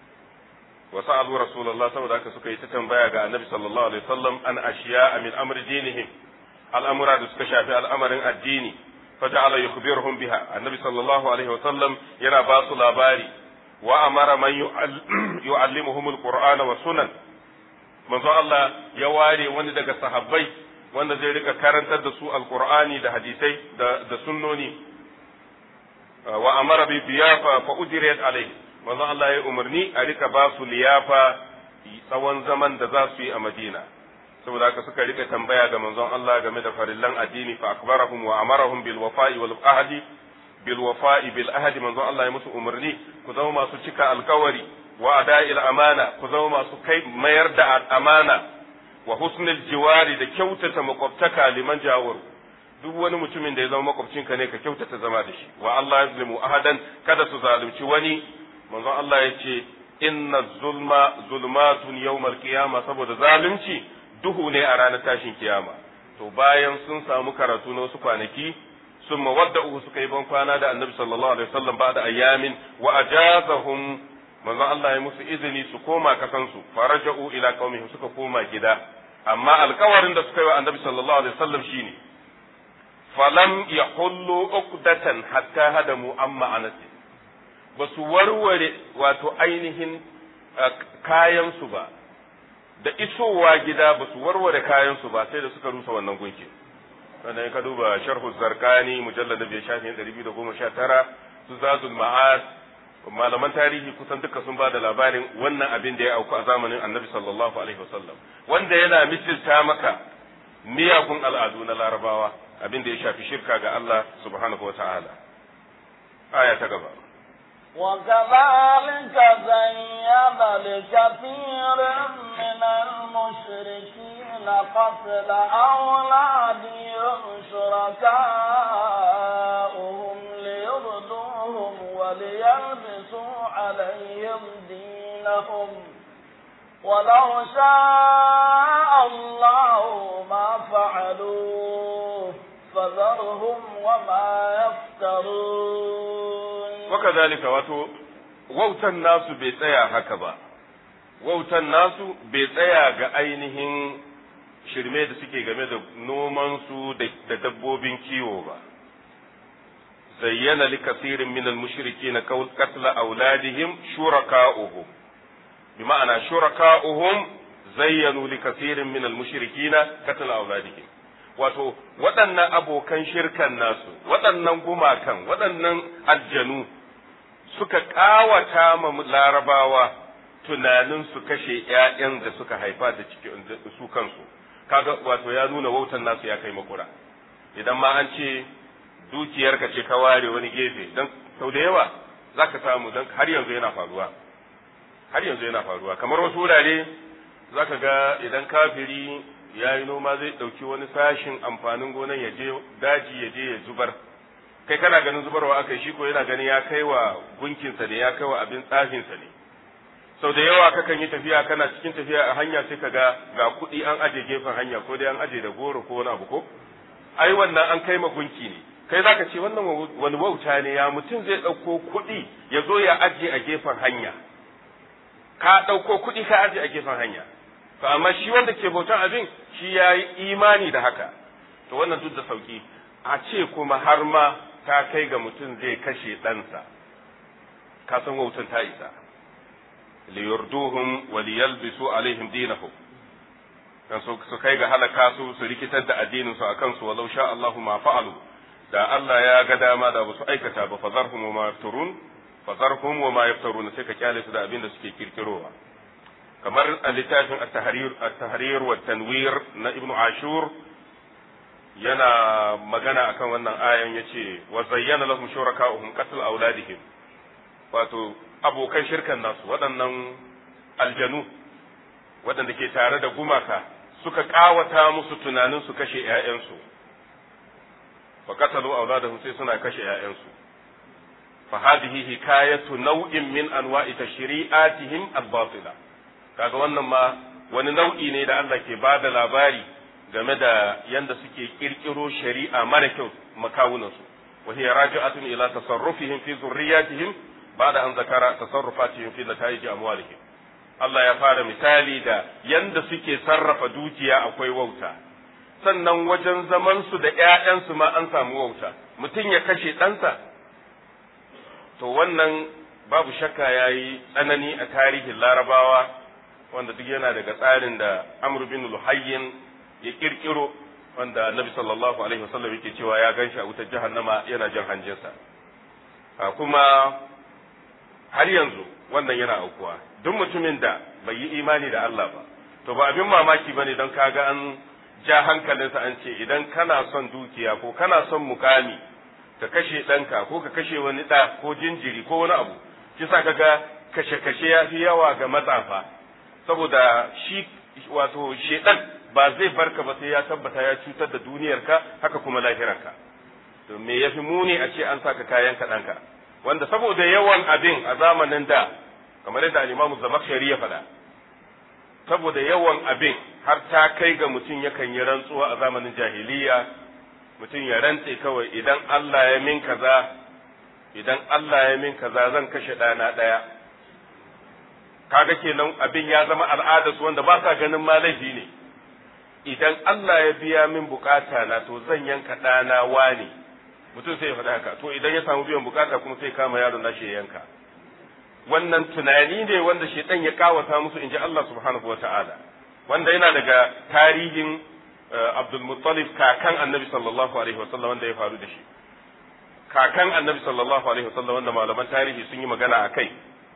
wa sa'alu rasulullah saboda haka suka yi ta tambaya ga annabi sallallahu alaihi wasallam an ashiya min amri dinihim al'amura da suka shafi al'amarin addini faja'ala yukhbiruhum biha annabi sallallahu alaihi wasallam yana ba su labari wa amara man yu'allimuhum alqur'ana wa sunan manzo Allah ya ware wani daga sahabbai wanda zai rika karantar da su alqur'ani da hadisai da da sunnoni wa amara bi biyafa fa ujriyat alayhi manzo Allah ya umarni a rika ba su liyafa tsawon zaman da za su yi a Madina saboda haka suka rika tambaya ga manzon Allah game da farillan addini fa akbarahum wa amarahum bil wafa'i wal ahdi bil wafa'i bil ahdi manzon Allah ya musu umarni ku zama masu cika alkawari wa ada'il amana ku zama masu kai mayar da amana wa husnul jiwari da kyautata makwabtaka liman jawar duk wani mutumin da ya zama makwabcinka ne ka kyautata zama da shi wa Allah yazlimu ahadan kada su zalunci wani manzon Allah ya ce inna zulma zulmatun yawmal qiyama saboda zalunci duhu ne a ranar tashin kiyama to bayan sun samu karatu na wasu kwanaki sun mawadda'u suka yi ban kwana da annabi sallallahu alaihi wasallam ba da ayyamin wa ajazahum manzon Allah ya musu izini su koma kasansu faraja'u ila qaumihim suka koma gida amma alkawarin da suka yi wa annabi sallallahu alaihi wasallam shine falam yahullu uqdatan hatta hadamu amma anasi ba su warware wato ainihin kayansu ba da isowa gida ba su warware kayansu ba sai da suka rusa wannan gunki wanda ka duba sharhu zarkani mujallar da bai shafi ɗari biyu da goma sha tara su zazul ma'ad malaman tarihi kusan duka sun ba da labarin wannan abin da ya auku a zamanin annabi sallallahu alaihi wasallam wanda yana misilta maka miyagun al'adu na larabawa abin da ya shafi shirka ga Allah subhanahu wa ta'ala aya ta gaba وكذلك زين لكثير من المشركين قتل أولادهم شركاؤهم ليردوهم وليلبسوا عليهم دينهم ولو شاء الله ما فعلوه فذرهم وما يفترون وكذلك wato wautan nasu bai tsaya haka ba wautan nasu bai tsaya ga ainihin shirme da suke game da nomansu da dabbobin kiwo ba zayyana li kasirin min al-mushrikeena qatla auladihim shuraka'uhum bi ma'ana shuraka'uhum zayyanu li kasirin min al-mushrikeena qatla auladihim wato waɗannan abokan shirkan nasu waɗannan gumakan waɗannan aljanu suka ƙawata ma larabawa tunanin su kashe ‘ya'yan da suka haifa da su kansu kaga wato ya nuna wautan nasu ya kai makura idan ma an ce dukiyarka ce ka ware wani gefe don sau da yawa za ka samu don har yanzu yana faruwa har yanzu yana faruwa kamar wasu wurare za ka ga idan kafiri ya yi noma zai ɗauki wani sashin amfanin gonan ya je daji ya je ya zubar kai kana ganin zubarwa aka shi ko yana ganin ya kai wa gunkinsa ne ya kai wa abin tsafinsa ne sau da yawa kakan yi tafiya kana cikin tafiya a hanya sai ka ga ga kuɗi an aje gefen hanya ko dai an aje da goro ko wani abu ko ai wannan an kai magunki ne kai zaka ce wannan wani wauta ne ya mutum zai ɗauko kuɗi ya zo ya aje a gefen hanya ka ɗauko kuɗi ka aje a gefen hanya to amma shi wanda ke bautan abin shi ya yi imani da haka to wannan duk da sauki a ce kuma har ma ta kai ga mutum zai kashe ɗansa ka san wautan ta isa liyurduhum wa liyalbisu alaihim dinahum dan su su kai ga halaka su su rikitar da addinin su akan su walau sha Allahu ma fa'alu da Allah ya ga dama da ba su aikata ba fazarhum wa ma yafturun fazarhum wa ma yafturun sai ka kyale su da abin da suke kirkirowa kamar a littafin at-tahrir at-tahrir wa tanwir na ibnu ashur yana magana akan wannan ayan yace wa zayyana lahum shuraka'uhum qatl auladihim wato abokan shirkan nasu waɗannan aljanu waɗanda ke tare da gumaka suka ƙawata musu tunanin su kashe ‘ya'yansu fa qatalu auladahum sai suna kashe ‘ya'yansu fa hadhihi hikayatu nau'in min anwa'i tashri'atihim al-batila kaga wannan ma wani nau'i ne da Allah ke bada labari game da yanda suke kirkiro shari'a mara kyau makawunansu wa hiya raji'atun ila tasarrufihim fi zurriyatihim ba'da an zakara tasarrufatihim fi nata'ij amwalihim Allah ya fara misali da yanda suke sarrafa dukiya akwai wauta sannan wajen zaman su da ƴaƴansu ma an samu wauta mutum ya kashe ɗansa to wannan babu shakka yayi tsanani a tarihin larabawa wanda duk yana daga tsarin da Amr bin Luhayyin ya kirkiro wanda Annabi sallallahu alaihi wasallam yake cewa ya ganshi a wutar jahannama yana jin hanjinsa kuma har yanzu wannan yana aukuwa duk mutumin da bai yi imani da Allah ba to ba abin mamaki bane don kaga an ja hankalinsa an ce idan kana son dukiya ko kana son mukami ka kashe ɗanka ko ka kashe wani ɗa ko jinjiri ko wani abu kisa kaga kashe-kashe ya fi yawa ga matsafa saboda shi wato shedan ba zai barka ba sai ya tabbata ya cutar da duniyarka haka kuma lahirarka to me yafi muni a ce an saka kayan kaɗanka wanda saboda yawan abin a zamanin da kamar yadda al-Imam Zamakhshari ya faɗa saboda yawan abin har ta kai ga mutum yakan yi rantsuwa a zamanin jahiliya mutum ya rantse kawai idan Allah ya min kaza idan Allah ya min kaza zan kashe ɗana ɗaya kaga kenan abin ya zama al'ada su wanda ba sa ganin ma laifi ne idan Allah ya biya min bukata na to zan yanka ɗana wani mutum sai ya faɗa haka to idan ya samu biyan bukata kuma sai kama yaron nashi ya yanka wannan tunani ne wanda shaitan ya kawata musu inji Allah subhanahu wa ta'ala wanda yana daga tarihin Abdul Muttalib kakan Annabi sallallahu alaihi wasallam wanda ya faru da shi kakan Annabi sallallahu alaihi wasallam wanda malaman tarihi sun yi magana a kai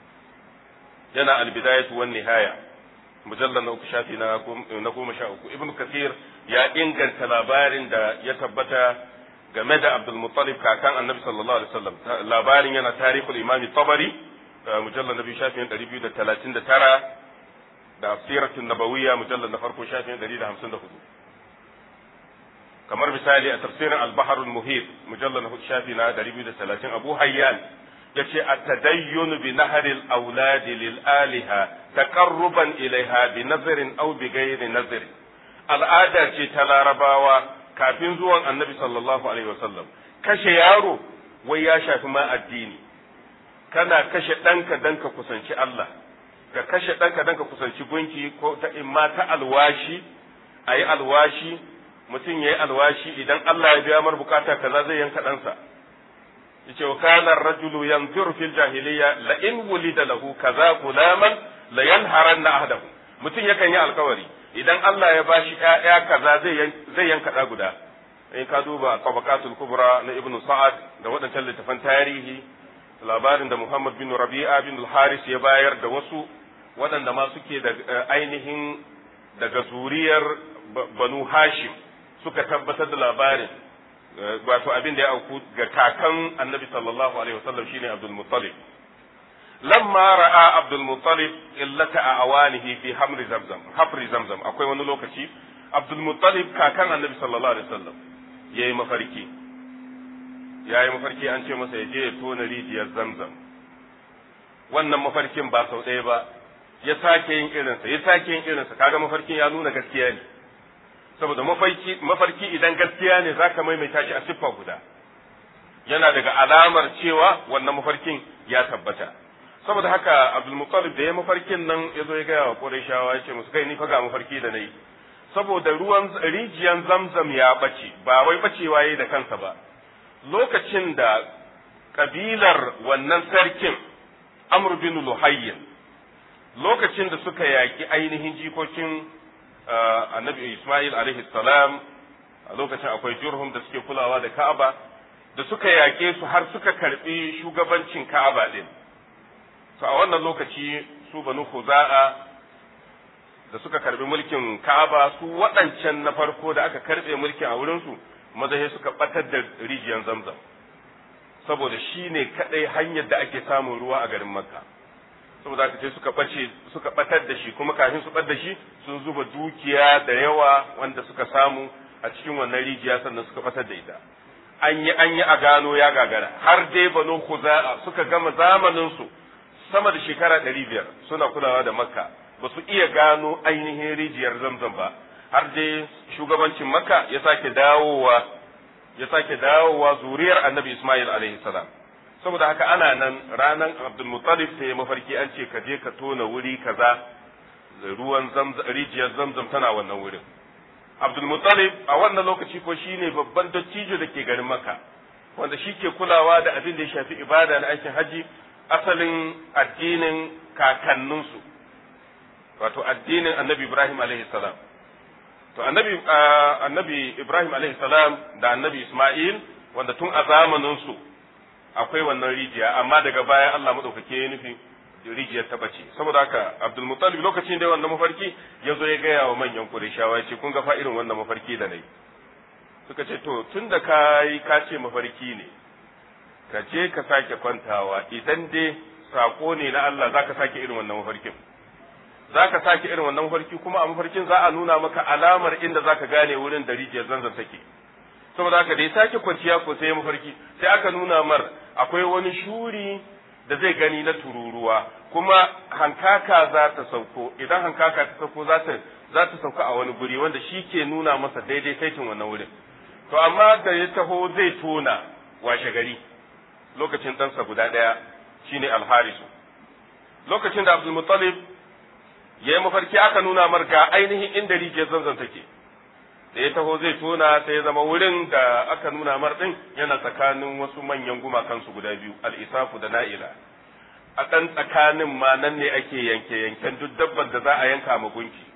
yana albidayatu wan nihaya mujallal na uku shafi na goma sha uku ibnu kathir ya inganta labarin da ya tabbata game da Abdul Muttalib kakan Annabi sallallahu alaihi wasallam labarin yana tarihul Imam Tabari mujallal na biyu shafin 239 da siratun nabawiyya mujallal na farko shafin 154 kamar misali a tafsirin al-bahr al-muhit mujallal na shafi na 230 Abu Hayyan yace at-tadayyun bi nahri al-awlad lil aliha taqarruban ilaiha bi nazrin aw bi ghairi nazrin al'ada ce ta larabawa kafin zuwan annabi sallallahu alaihi wasallam kashe yaro wai ya shafi ma addini kana kashe ɗanka dan ka kusanci Allah ka kashe ɗanka dan ka kusanci gunki ko ta imma ta alwashi a yi alwashi mutum ya yi alwashi idan Allah ya biya mar bukata kaza zai yanka ɗansa yace wa kana rajulu yanzuru fil jahiliyya la in wulida lahu kaza gulaman la yanharanna ahdahu mutum yakan yi alkawari idan Allah ya bashi ƴaƴa kaza zai zai yanka ɗa guda in ka duba tabaqatul kubra na ibnu sa'ad da waɗancan littafan tarihi labarin da Muhammad bin Rabi'a bin al-Haris ya bayar da wasu waɗanda ma suke da ainihin daga zuriyar Banu Hashim suka tabbatar da labarin wato abin da ya auku ga kakan Annabi sallallahu alaihi wasallam shine Abdul Muttalib lamma ra'a Abdul Muttalib illata a awanihi fi hamri zamzam hafri zamzam akwai wani lokaci Abdul Muttalib kakan Annabi sallallahu alaihi wasallam yayi mafarki yayi mafarki an ce masa ya je ya tona rijiyar zamzam wannan mafarkin ba sau ɗaya ba ya sake yin irinsa ya sake yin irinsa kaga mafarkin ya nuna gaskiya ne saboda mafarki mafarki idan gaskiya ne zaka maimaita shi a siffa guda yana daga alamar cewa wannan mafarkin ya tabbata saboda haka Abdul Muttalib da ya mafarkin nan ya zo ya gaya wa Qurayshawa ya ce musu kai ni fa ga mafarki da nayi saboda ruwan rijiyan Zamzam ya bace ba wai bacewa yayi da kansa ba lokacin da kabilar wannan sarkin Amr bin Luhayyin lokacin da suka yaki ainihin jikokin Annabi Ismail alaihi salam a lokacin akwai Jurhum da suke kulawa da Ka'aba da suka yake su har suka karbi shugabancin Ka'aba din to a wannan lokaci su banu Khuza'a da suka karbi mulkin Ka'aba su waɗancan na farko da aka karbe mulkin a wurin su mazahe suka batar da rijiyar Zamzam saboda shi ne kadai hanyar da ake samun ruwa a garin Makka saboda haka sai suka bace suka batar da shi kuma kafin su bar da shi sun zuba dukiya da yawa wanda suka samu a cikin wannan rijiya sannan suka batar da ita an yi an yi a gano ya gagara har dai banu Khuza'a suka gama zamanin su sama da shekara ɗari biyar suna kulawa da makka ba su iya gano ainihin rijiyar zamzam ba har dai shugabancin makka ya sake dawowa ya sake dawowa zuriyar annabi ismail alaihi salam saboda haka ana nan ranar abdul muttalib sai mafarki an ce ka je ka tona wuri kaza ruwan rijiyar zamzam tana wannan wurin abdul muttalib a wannan lokaci ko shine babban dattijo da ke garin makka wanda shi ke kulawa da abin da ya shafi ibada na aikin haji asalin addinin kakanninsu wato addinin annabi Ibrahim alaihi salam to annabi annabi Ibrahim alaihi salam da annabi Ismail wanda tun a zamaninsu akwai wannan rijiya amma daga baya Allah madaukake ya nufi rijiyar ta bace saboda haka Abdul Muttalib lokacin da wannan mafarki ya zo ya gaya wa manyan Qurayshawa ya ce kun ga fa irin wannan mafarki da nayi suka ce to tunda ka yi ka ce mafarki ne ka je ka sake kwantawa idan dai sako ne na Allah za ka sake irin wannan mafarkin za ka sake irin wannan mafarki kuma a mafarkin za a nuna maka alamar inda za ka gane wurin da rijiyar zanzan take saboda haka da ya sake kwanciya ko sai mafarki sai aka nuna mar akwai wani shuri da zai gani na tururuwa kuma hankaka za ta sauko idan hankaka ta sauko za ta za ta sauka a wani guri wanda shi ke nuna masa daidai saitin wannan wurin to amma da ya taho zai tona washe gari lokacin ɗansa guda ɗaya shine alharisu lokacin da abdulmuttalib ya yi mafarki aka nuna mar ga ainihin inda rijiyar zanzan take da ya taho zai tona sai ya zama wurin da aka nuna mar ɗin yana tsakanin wasu manyan gumakansu guda biyu al'isafu da na'ila a ɗan tsakanin ma nan ne ake yanke yanken duk dabban da za a yanka ma gunki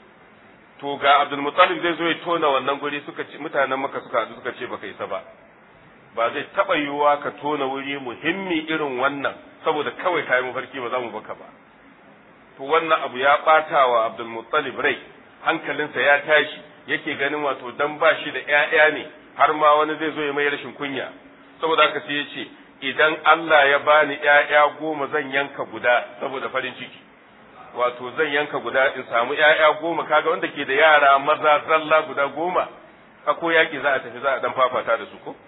to ga abdulmuttalib zai zo ya tona wannan guri suka ce mutanen maka suka haɗu suka ce baka isa ba ba zai taɓa yiwuwa ka tona wuri muhimmi irin wannan saboda kawai kayi mafarki ba za mu baka ba to wannan abu ya ɓata wa abdulmuttalib rai hankalinsa ya tashi yake ganin wato dan ba shi da ƴaƴa ne har ma wani zai zo ya mai rashin kunya saboda haka sai ya ce idan Allah ya bani ƴaƴa goma zan yanka guda saboda farin ciki wato zan yanka guda in samu ƴaƴa goma kaga wanda ke da yara maza zalla guda goma a ko yaki za a tafi za a dan fafata da su ko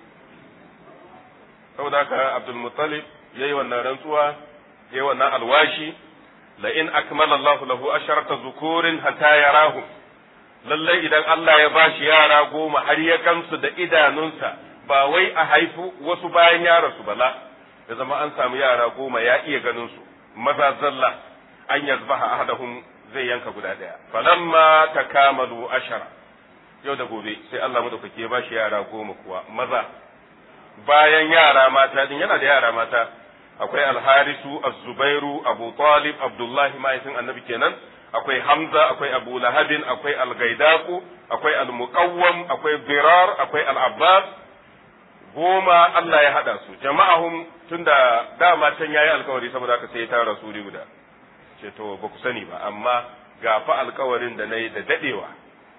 saboda haka Abdul Muttalib yayi wannan rantsuwa yayi wannan alwashi la in akmala Allahu lahu asharata zukurin hatta yarahum lallai idan Allah ya bashi yara goma har ya gamsu da idanunsa ba wai a haifu wasu bayan ya rasu bala da zama an samu yara goma ya iya ganin su maza zalla an yazbaha ahadahum zai yanka guda daya falamma takamalu ashara yau da gobe sai Allah madaukake ya bashi yara goma kuwa maza bayan yara mata din yana da yara mata akwai alharisu az-zubairu abu talib abdullahi mahaifin annabi kenan akwai hamza akwai abu lahabin akwai al-gaidaku akwai al-muqawwam akwai birar akwai al-abbas goma Allah ya hada su jama'ahum tunda dama can yayi alkawari saboda haka sai ya tara su guda ce to ba ku sani ba amma ga fa alkawarin da nayi da dadewa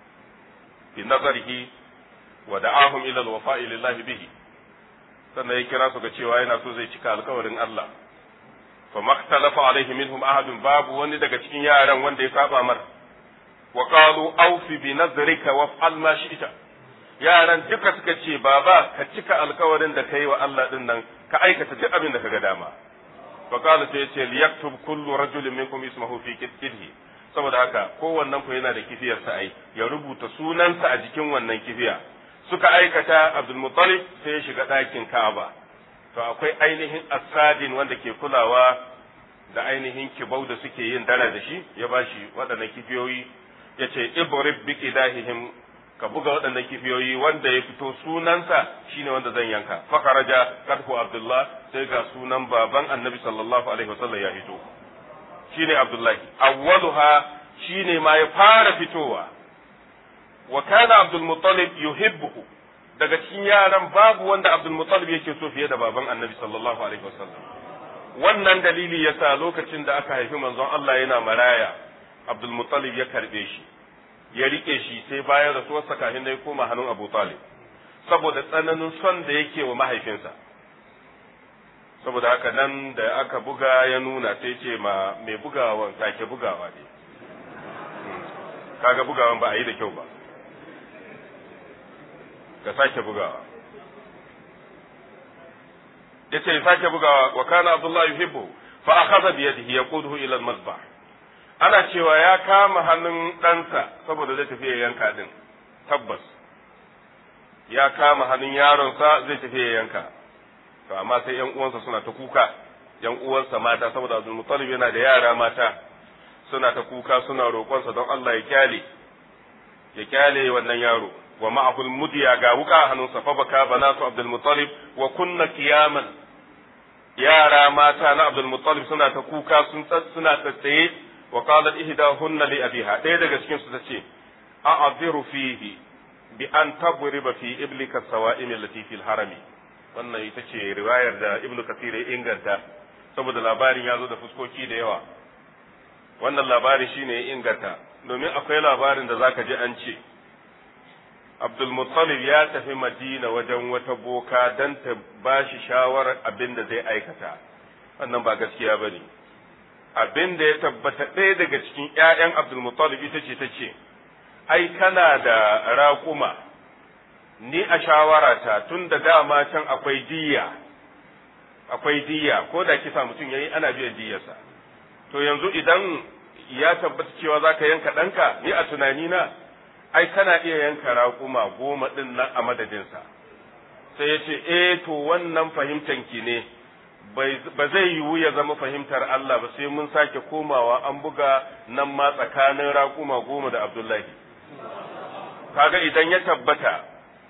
bi nazarihi wa da'ahum ila al-wafa'i lillahi bihi sannan ya kira su ga cewa yana so zai cika alkawarin Allah fa makhtalafa alaihi minhum ahadun babu wani daga cikin yaran wanda ya saba mar wa qalu awfi bi nazrika waf'al ma shi'ta yaran duka suka ce baba ka cika alkawarin da kai wa Allah din nan ka aikata duk abin da kaga dama fa qala sai yace liyaktub kullu rajulin minkum ismahu fi kidhi saboda haka kowannen ku yana da kifiyarsa ai ya rubuta sunansa a jikin wannan kifiya suka aikata Abdul Muttalib sai ya shiga ɗakin Ka'aba to akwai ainihin asadin wanda ke kulawa da ainihin kibau da suke yin dara da shi ya bashi waɗannan kifiyoyi ya ce ibrib bi qidahihim ka buga waɗannan kifiyoyi wanda ya fito sunansa shine wanda zan yanka fakaraja kadhu abdullah sai ga sunan baban annabi sallallahu alaihi wasallam ya fito shine abdullahi awwaluha shine ma ya fara fitowa wa kana abdul muttalib yuhibbuhu daga cikin yaran babu wanda abdul muttalib yake so fiye da baban annabi sallallahu alaihi wasallam wannan dalili yasa lokacin da aka haifi manzon Allah yana maraya abdul muttalib ya karbe shi ya rike shi sai bayan rasuwarsa kafin da ya koma hannun Abu Talib saboda tsananin son da yake wa mahaifinsa saboda haka nan da aka buga ya nuna sai ce ma mai bugawan sake bugawa ne kaga bugawan ba a yi da kyau ba ka sake bugawa yace ya sake bugawa wa kana Abdullah yuhibbu fa akhadha bi yadihi yaquduhu ila al-mazbah ana cewa ya kama hannun ɗansa saboda zai tafi ya yanka din tabbas ya kama hannun yaronsa zai tafi ya yanka to amma sai yan uwansa suna ta kuka yan uwansa mata saboda Abdul Muttalib yana da yara mata suna ta kuka suna roƙonsa don Allah ya kyale ya kyale wannan yaro wa ma'ahul mudiya ga wuka a hannunsa fa baka banatu Abdul Muttalib wa kunna qiyaman yara mata na Abdul Muttalib suna ta kuka sun suna tsaye wa qalat ihdahunna li abiha ɗaya daga cikin su tace a'adhiru fihi bi an tadriba fi iblika sawa'im allati fil harami wannan ita ce riwayar da Ibn Kathir ya inganta saboda labarin ya zo da fuskoki da yawa wannan labarin shine ya inganta domin akwai labarin da zaka ji an ce Abdul Muttalib ya tafi Madina wajen wata boka don ta ba shi shawarar abin da zai aikata wannan ba gaskiya ba ne abin da ya tabbata ɗaya daga cikin ‘ya'yan Abdul Muttalib ita ce ta ce ai kana da raƙuma ni a shawarata tun da dama can akwai diyya akwai diyya ko da kisa mutum yayi ana biyan diyyarsa to yanzu idan ya tabbata cewa za ka yanka ɗanka ni a tunanina ai kana iya yanka raƙuma goma ɗin nan a madadinsa sai ya ce eh to wannan fahimtanki ne ba zai yiwu ya zama fahimtar Allah ba sai mun sake komawa an buga nan ma tsakanin raƙuma goma da Abdullahi kaga idan ya tabbata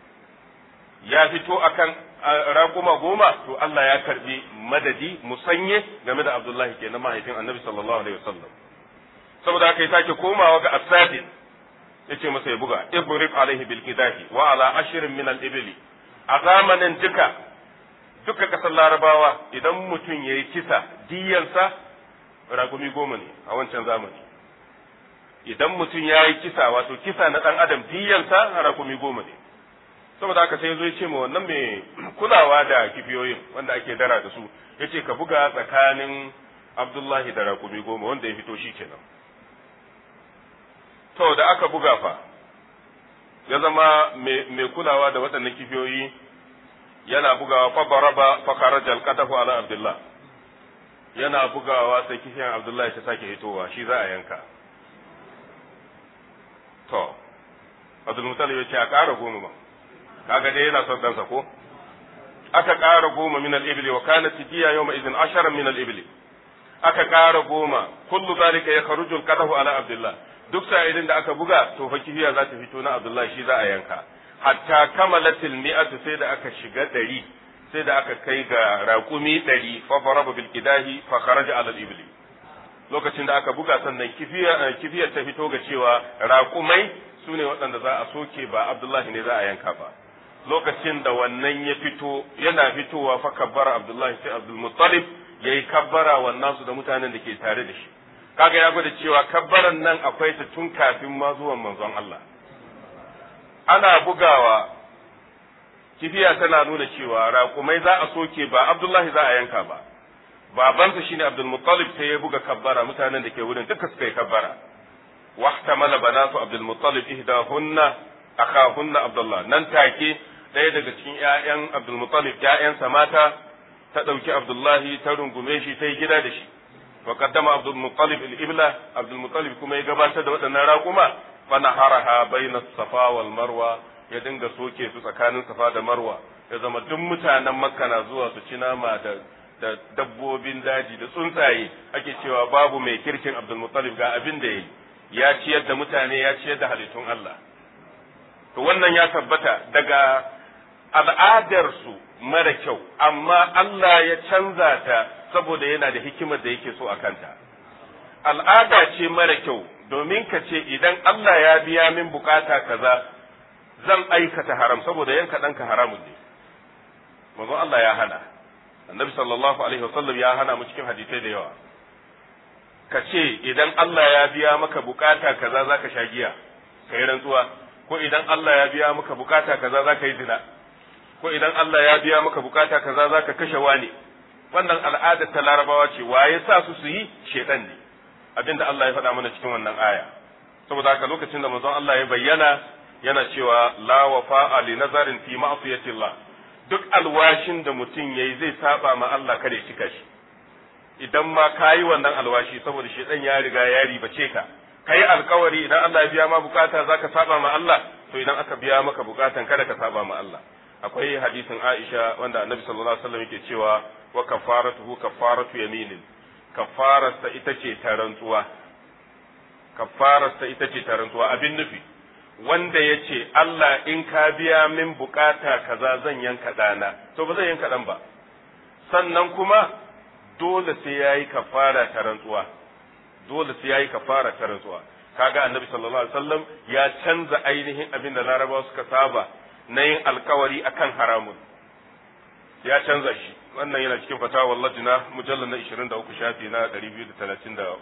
ya fito akan raƙuma goma to Allah ya karbi madadi musanye game da Abdullahi kenan mahaifin Annabi sallallahu alaihi wasallam saboda haka ya sake komawa ga asadin yace masa ya buga ibrib alaihi bil qidahi wa ala ashrin min al ibli a zamanin duka duka kasar larabawa idan mutum yayi kisa diyansa ragumi goma ne a wancan zamani idan mutum yayi kisa wato kisa na dan adam diyansa ragumi goma ne saboda haka sai zo ya ce ma wannan mai kulawa da kifiyoyin wanda ake dara da su yace ka buga tsakanin Abdullahi da ragumi goma wanda ya fito shi kenan to da aka buga fa ya zama mai kulawa da waɗannan kifiyoyi yana bugawa fa baraba fa kharaja alqatafu ala abdullah yana bugawa sai kifiyan abdullahi ta sake hitowa shi za a yanka to abdul mutalib ya ce a ƙara goma ba kaga dai yana son ɗansa ko aka ƙara goma min al-ibli wa kanat tijiya yawma idin ashara min al-ibli aka ƙara goma kullu zalika ya kharuju al-qadahu ala abdullah duk sa'idin da aka buga to fa kifiya za ta fito na abdullah shi za a yanka hatta kamalatil mi'atu sai da aka shiga ɗari sai da aka kai ga raƙumi ɗari fa faraba bil qidahi fa kharaja ala al-ibli lokacin da aka buga sannan kifiya kifiyar ta fito ga cewa raƙumai sune waɗanda za a soke ba abdullahi ne za a yanka ba lokacin da wannan ya fito yana fitowa fa kabbara abdullahi sai abdul muttalib yayi kabbara wannan su da mutanen da ke tare da shi kaga ya gwada cewa kabbaran nan akwai ta tun kafin ma zuwan manzon Allah ana bugawa kifiya tana nuna cewa raƙumai za a soke ba abdullahi za a yanka ba babansa shine abdul muttalib sai ya buga kabbara mutanen da ke wurin duka suka yi kabbara wahtamala banatu abdul muttalib ihdahunna akhahunna abdullah nan take ɗaya daga cikin ƴaƴan Abdul Muttalib ƴaƴansa mata ta ɗauki abdullahi ta rungume shi ta yi gida da shi wa qaddama abdul muttalib al ibla abdul muttalib kuma ya gabatar da waɗannan raƙuma fa naharaha bayna safa wal marwa ya dinga soke su tsakanin safa da marwa ya zama duk mutanen makka na zuwa su ci nama da da dabbobin daji da tsuntsaye ake cewa babu mai kirkin abdul muttalib ga abin da yayi ya ciyar da mutane ya ciyar da halittun Allah to wannan ya tabbata daga al'adarsu mara kyau amma Allah ya canza ta saboda yana da hikimar da yake so a kanta al'ada ce mara kyau domin ka ce idan Allah ya biya min bukata kaza zan aikata haram saboda yanka ɗanka haramun ne manzo Allah ya hana annabi sallallahu alaihi wasallam ya hana mu cikin hadisai da yawa ka ce idan Allah ya biya maka bukata kaza zaka sha giya kai rantsuwa ko idan Allah ya biya maka bukata kaza zaka yi zina ko idan Allah ya biya maka bukata kaza zaka kashe wani wannan al'ada ta larabawa ce waye sa su su yi shedan ne abinda Allah ya faɗa mana cikin wannan aya saboda haka lokacin da manzon Allah ya bayyana yana cewa la wafa'a li nazarin fi ma'siyatillah duk alwashin da mutum yayi zai saba ma Allah kada ya cika shi idan ma kayi wannan alwashi saboda shedan ya riga ya ribace ka kai alkawari idan Allah ya biya ma bukata zaka saba ma Allah to idan aka biya maka bukatan kada ka saba ma Allah akwai hadisin Aisha wanda Annabi sallallahu alaihi wasallam yake cewa wa kafaratuhu kafaratu yaminin kafararsa ita ce ta rantsuwa kafararsa ita ce ta rantsuwa abin nufi wanda ya ce Allah in ka biya min bukata kaza zan yanka ɗana to ba zan yanka ɗan ba sannan kuma dole sai ya yi kafara ta rantsuwa dole sai ya yi kafara ta rantsuwa kaga annabi sallallahu alaihi wasallam ya canza ainihin abin da larabawa suka saba na yin alkawari akan haramun ya canza shi wannan yana cikin fatawa lajina mujallar na 23 shafi na 233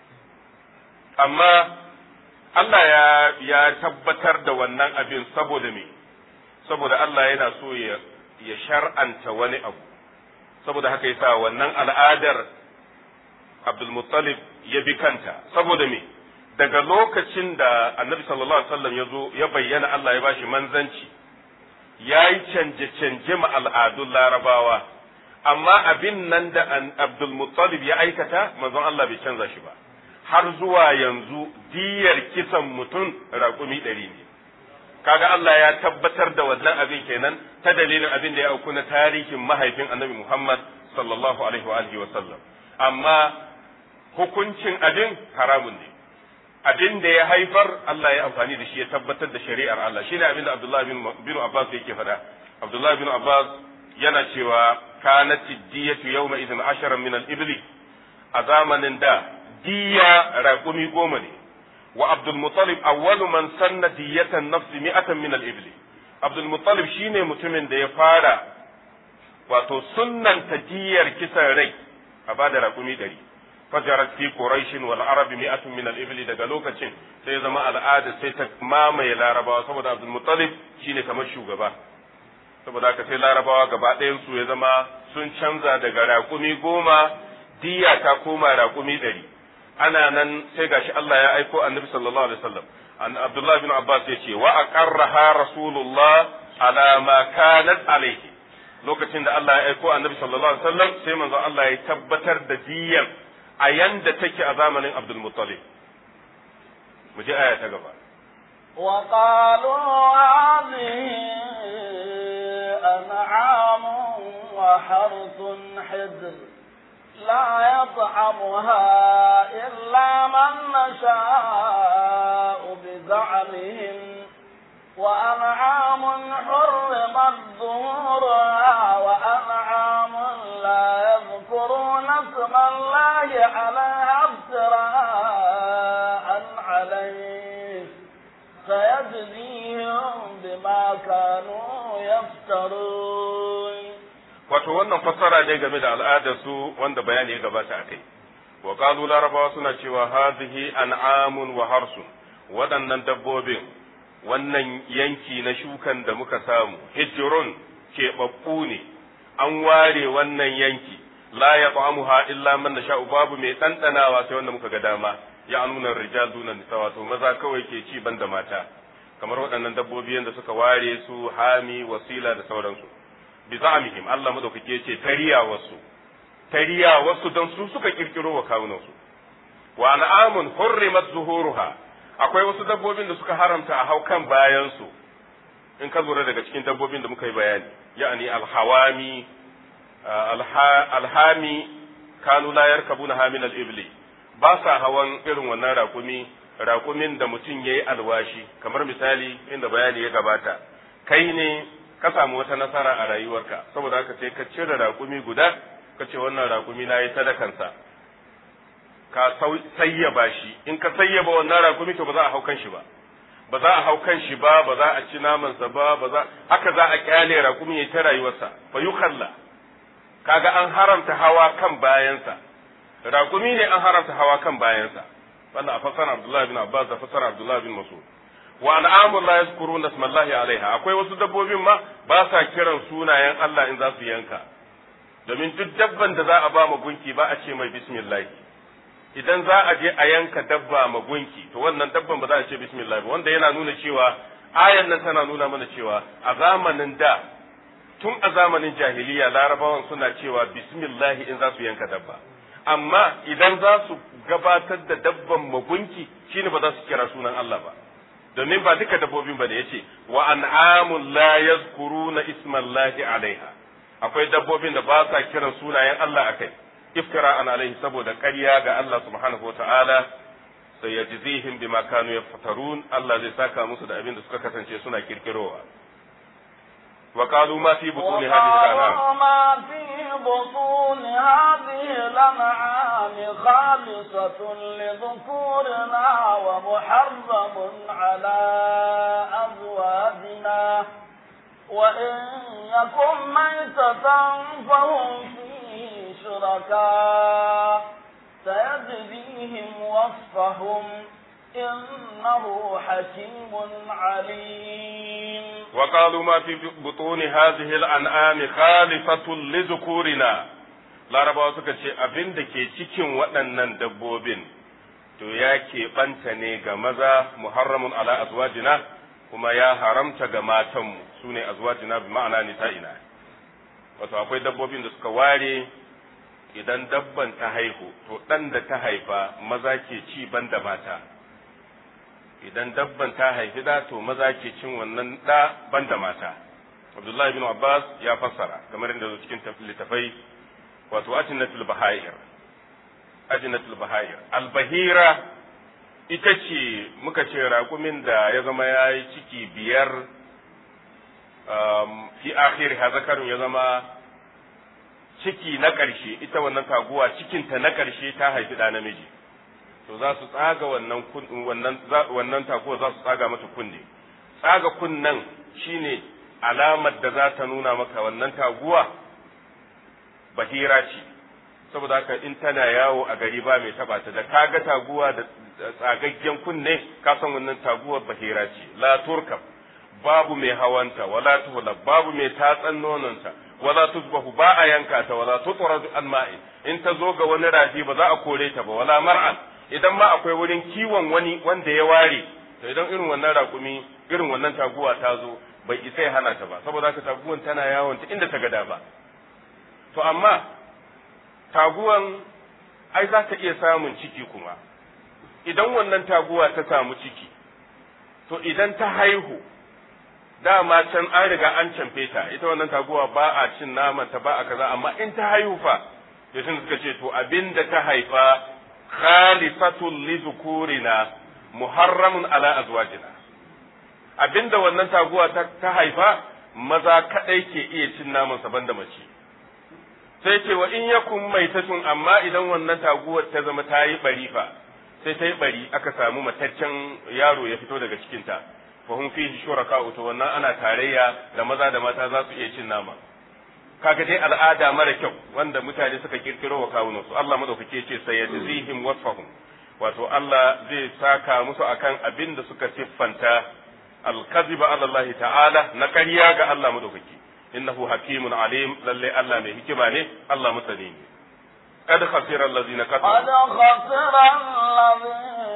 amma Allah ya ya tabbatar da wannan abin saboda me saboda Allah yana so ya ya shar'anta wani abu saboda haka yasa wannan al'adar Abdul Muttalib ya bi kanta saboda me daga lokacin da Annabi sallallahu alaihi wasallam ya zo ya bayyana Allah ya bashi manzanci ya yi canje-canje ma al'adun larabawa amma abin nan da Abdul Muttalib ya aikata manzon Allah bai canza shi ba har zuwa yanzu diyar kisan mutum raƙumi ɗari ne kaga Allah ya tabbatar da wannan abin kenan ta dalilin abin da ya auku na tarihin mahaifin annabi Muhammad sallallahu alaihi wa alihi wa sallam amma hukuncin abin haramun ne abin da ya haifar Allah ya amfani da shi ya tabbatar da shari'ar Allah shine abin da Abdullah bin, bin Abbas yake faɗa Abdullah bin Abbas yana cewa kanat diyatu yawma idin asharan min al-ibli a zamanin da diya raƙumi goma ne wa Abdul Muttalib awwalu man sanna diyatan nafsi mi'atan min al-ibli Abdul Muttalib shine mutumin da ya fara wato sunnanta diyar kisan rai a bada raƙumi ɗari fajarat fi quraish wal arab mi'atun min al-ibli daga lokacin sai zama al'ada sai ta mamaye larabawa saboda Abdul Muttalib shine kamar shugaba saboda haka sai larabawa gaba ɗayan su ya zama sun canza daga raƙumi goma diya ta koma raƙumi ɗari ana nan sai gashi Allah ya aiko annabi sallallahu alaihi wasallam an Abdullah bin Abbas yace wa aqarraha rasulullah ala ma kanat alaihi lokacin da Allah ya aiko annabi sallallahu alaihi wasallam sai manzo Allah ya tabbatar da diyan a yanda take a zamanin Abdul Muttalib mu je aya ta gaba وقالوا هذه أنعام وحرث حجر لا يطعمها إلا من نشاء بزعمهم وأنعام حرمت ظهورها وأنعام لا يذكرون اسم الله عليها افتراء عليه سيجزيهم بما كانوا يفترون wato wannan fassara ne game da al'adar su wanda bayani ya gabata akai wa qalu larabawa suna cewa hadhihi an'amun wa harsun waɗannan dabbobin wannan yanki na shukan da muka samu hijrun keɓaɓɓu ne an ware wannan yanki la ya illa man nasha'u babu mai ɗanɗanawa sai wanda muka ga dama ya nuna rijal duna nisa wato maza kawai ke ci ban da mata kamar waɗannan dabbobi yadda suka ware su hami wasila da sauransu bi za'amihim Allah madaukake yace tariya wasu tariya wasu don su suka kirkiro wa kawunan su wa an'amun hurrimat zuhuruha akwai wasu dabbobin da suka haramta a hau kan bayan su in ka lura daga cikin dabbobin da muka yi bayani ya'ani alhawami alhami kanu la yarkabuna hamin al-ibli ba sa hawan irin wannan rakumi rakumin da mutum yayi alwashi kamar misali inda bayani ya gabata kai ne ka samu wata nasara a rayuwarka saboda haka sai ka cire rakumi guda ka ce wannan rakumi na yi sadakansa ka sayyaba shi in ka sayyaba wannan rakumi to ba za a hau kan shi ba ba za a hau kan shi ba ba za a ci namansa ba ba za haka za a kyale rakumi ya ta rayuwarsa fa yukhalla kaga an haramta hawa kan bayansa rakumi ne an haramta hawa kan bayansa wannan a fasara Abdullah bin Abbas da fasara Abdullah bin Mas'ud wa an'amu la yazkuruna ismallahi alaiha akwai wasu dabbobin ma ba sa kiran sunayen Allah in za su yanka domin duk dabban da za a ba ma gunki ba a ce mai bismillah idan za a je a yanka dabba ma gunki to wannan dabban ba za a ce bismillah ba wanda yana nuna cewa ayan nan tana nuna mana cewa a zamanin da tun a zamanin jahiliya larabawan suna cewa bismillah in za su yanka dabba amma idan za su gabatar da dabban magunki shine ba za su kira sunan Allah ba domin ba duka dabbobin ba da yace wa an'amun la yazkuruna ismallahi alaiha akwai dabbobin da ba sa kiran sunayen Allah akai iftira an alaihi saboda ƙarya ga Allah subhanahu wataala sai yajzihim bima kanu yaftarun Allah zai saka musu da abin da suka kasance suna kirkirowa وقالوا ما في بطون هذه الأنعام ما في بطون هذه الأنعام خالصة لذكورنا ومحرم على أزواجنا وإن يكن ميتة فهم فيه شركاء سيجزيهم وصفهم إنه حكيم عليم وقالوا ما في بطون هذه الأنعام خالفة لذكورنا larabawa suka ce abin da ke cikin waɗannan dabbobin to ya keɓanta ne ga maza muharramun ala azwajina kuma ya haramta ga matanmu su ne azwajina bi ma'ana nisa'ina wato akwai dabbobin da suka ware idan dabban ta haihu to ɗan da ta haifa maza ke ci ban da mata idan dabban ta haifi da to maza ke cin wannan da ban da mata abdullahi bin abbas ya fassara kamar yadda cikin littafai wato ajinatul bahair ajinatul bahair albahira ita ce muka ce raƙumin da ya zama ya yi ciki biyar fi akhir zakarun ya zama ciki na ƙarshe ita wannan taguwa cikinta na ƙarshe ta haifi ɗa namiji to za su tsaga wannan wannan wannan taguwa za su tsaga mata kunne tsaga kunnen shine alamar da za ta nuna maka wannan taguwa bahira ce saboda haka in tana yawo a gari ba mai taba ta da kaga taguwa da tsagaggen kunne ka san wannan taguwar bahira ce la turkab babu mai hawanta wala tuhla babu mai tatsan nononta wala tusbahu ba a yanka ta wala tutradu an ma'i in ta zo ga wani rafi ba za a kore ta ba wala mar'an idan ma akwai wurin kiwon wani wanda ya ware to idan irin wannan raƙumi irin wannan taguwa ta zo bai isa ya hana ta ba saboda haka taguwan tana yawon ta inda ta gada ba to amma taguwan ai za ta iya samun ciki kuma idan wannan taguwa ta samu ciki to idan ta haihu dama can an riga an camfe ta ita wannan taguwa ba a cin naman ta ba a kaza amma in ta haihu fa to sun suka ce to abinda ta haifa khalifatul li zukurina muharramun ala azwajina abinda wannan taguwa ta, ta haifa maza kadai ke iya cin naman sa banda mace sai ce wa in yakun maitatun amma idan wannan taguwar ta zama ta yi bari fa sai ta yi bari aka samu mataccen yaro ya fito daga cikinta fa hum fihi shuraka to wannan ana tarayya da maza da mata za su iya cin nama kaga dai al'ada mara kyau wanda mutane suka kirkiro wa kawunan su Allah madaukake ce sayajzihim wasfahum wato Allah zai saka musu akan abin da suka siffanta al-kadhiba ala Allah ta'ala na ƙarya ga Allah madaukake innahu hakimun alim lalle Allah mai hikima ne Allah masani ne قد خسر الذين كفروا قد خسر الذين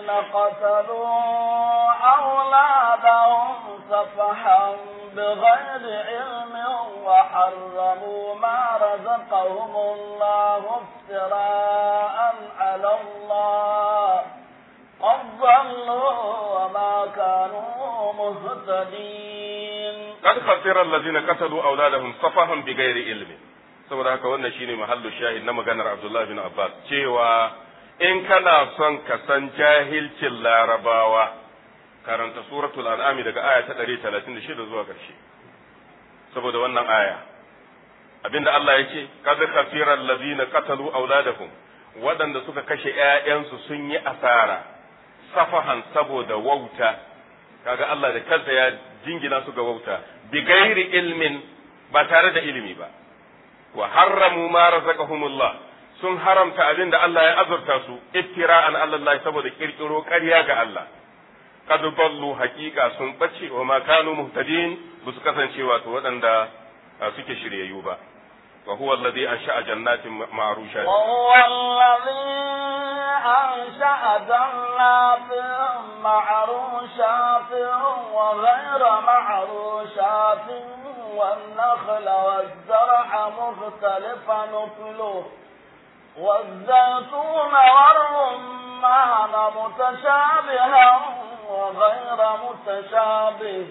قتلوا أولادهم سفحا بغير علم وحرموا ما رزقهم الله افتراء على الله قد ضلوا وما كانوا مهتدين قد خسر الذين قتلوا أولادهم سفها بغير علم saboda haka wannan shine mahallu shahid na maganar Abdullah bin Abbas cewa in kana son ka san jahilcin larabawa karanta suratul an'ami daga aya ta 136 zuwa ƙarshe saboda wannan aya abinda Allah ya ce kad khasira allazina qatalu auladahum waɗanda suka kashe ƴaƴansu sun yi asara safahan saboda wauta kaga Allah da kansa ya jingina su ga wauta bi gairi ilmin ba tare da ilimi ba wa harramu ma razaqahumullah sun haramta abin da Allah ya azurta su iftira'an Allah saboda kirkiro ƙarya ga Allah kad dallu haqiqa sun bace wa ma kanu muhtadin ba su kasance wato waɗanda suke shiryayyu ba wa huwa alladhi ansha'a jannatin ma'rushat wa huwa alladhi ansha'a jannatin ma'rushatin wa ghayra ma'rushatin والنخل والزرع مختلفا نكله والزيتون والرمان متشابها وغير متشابه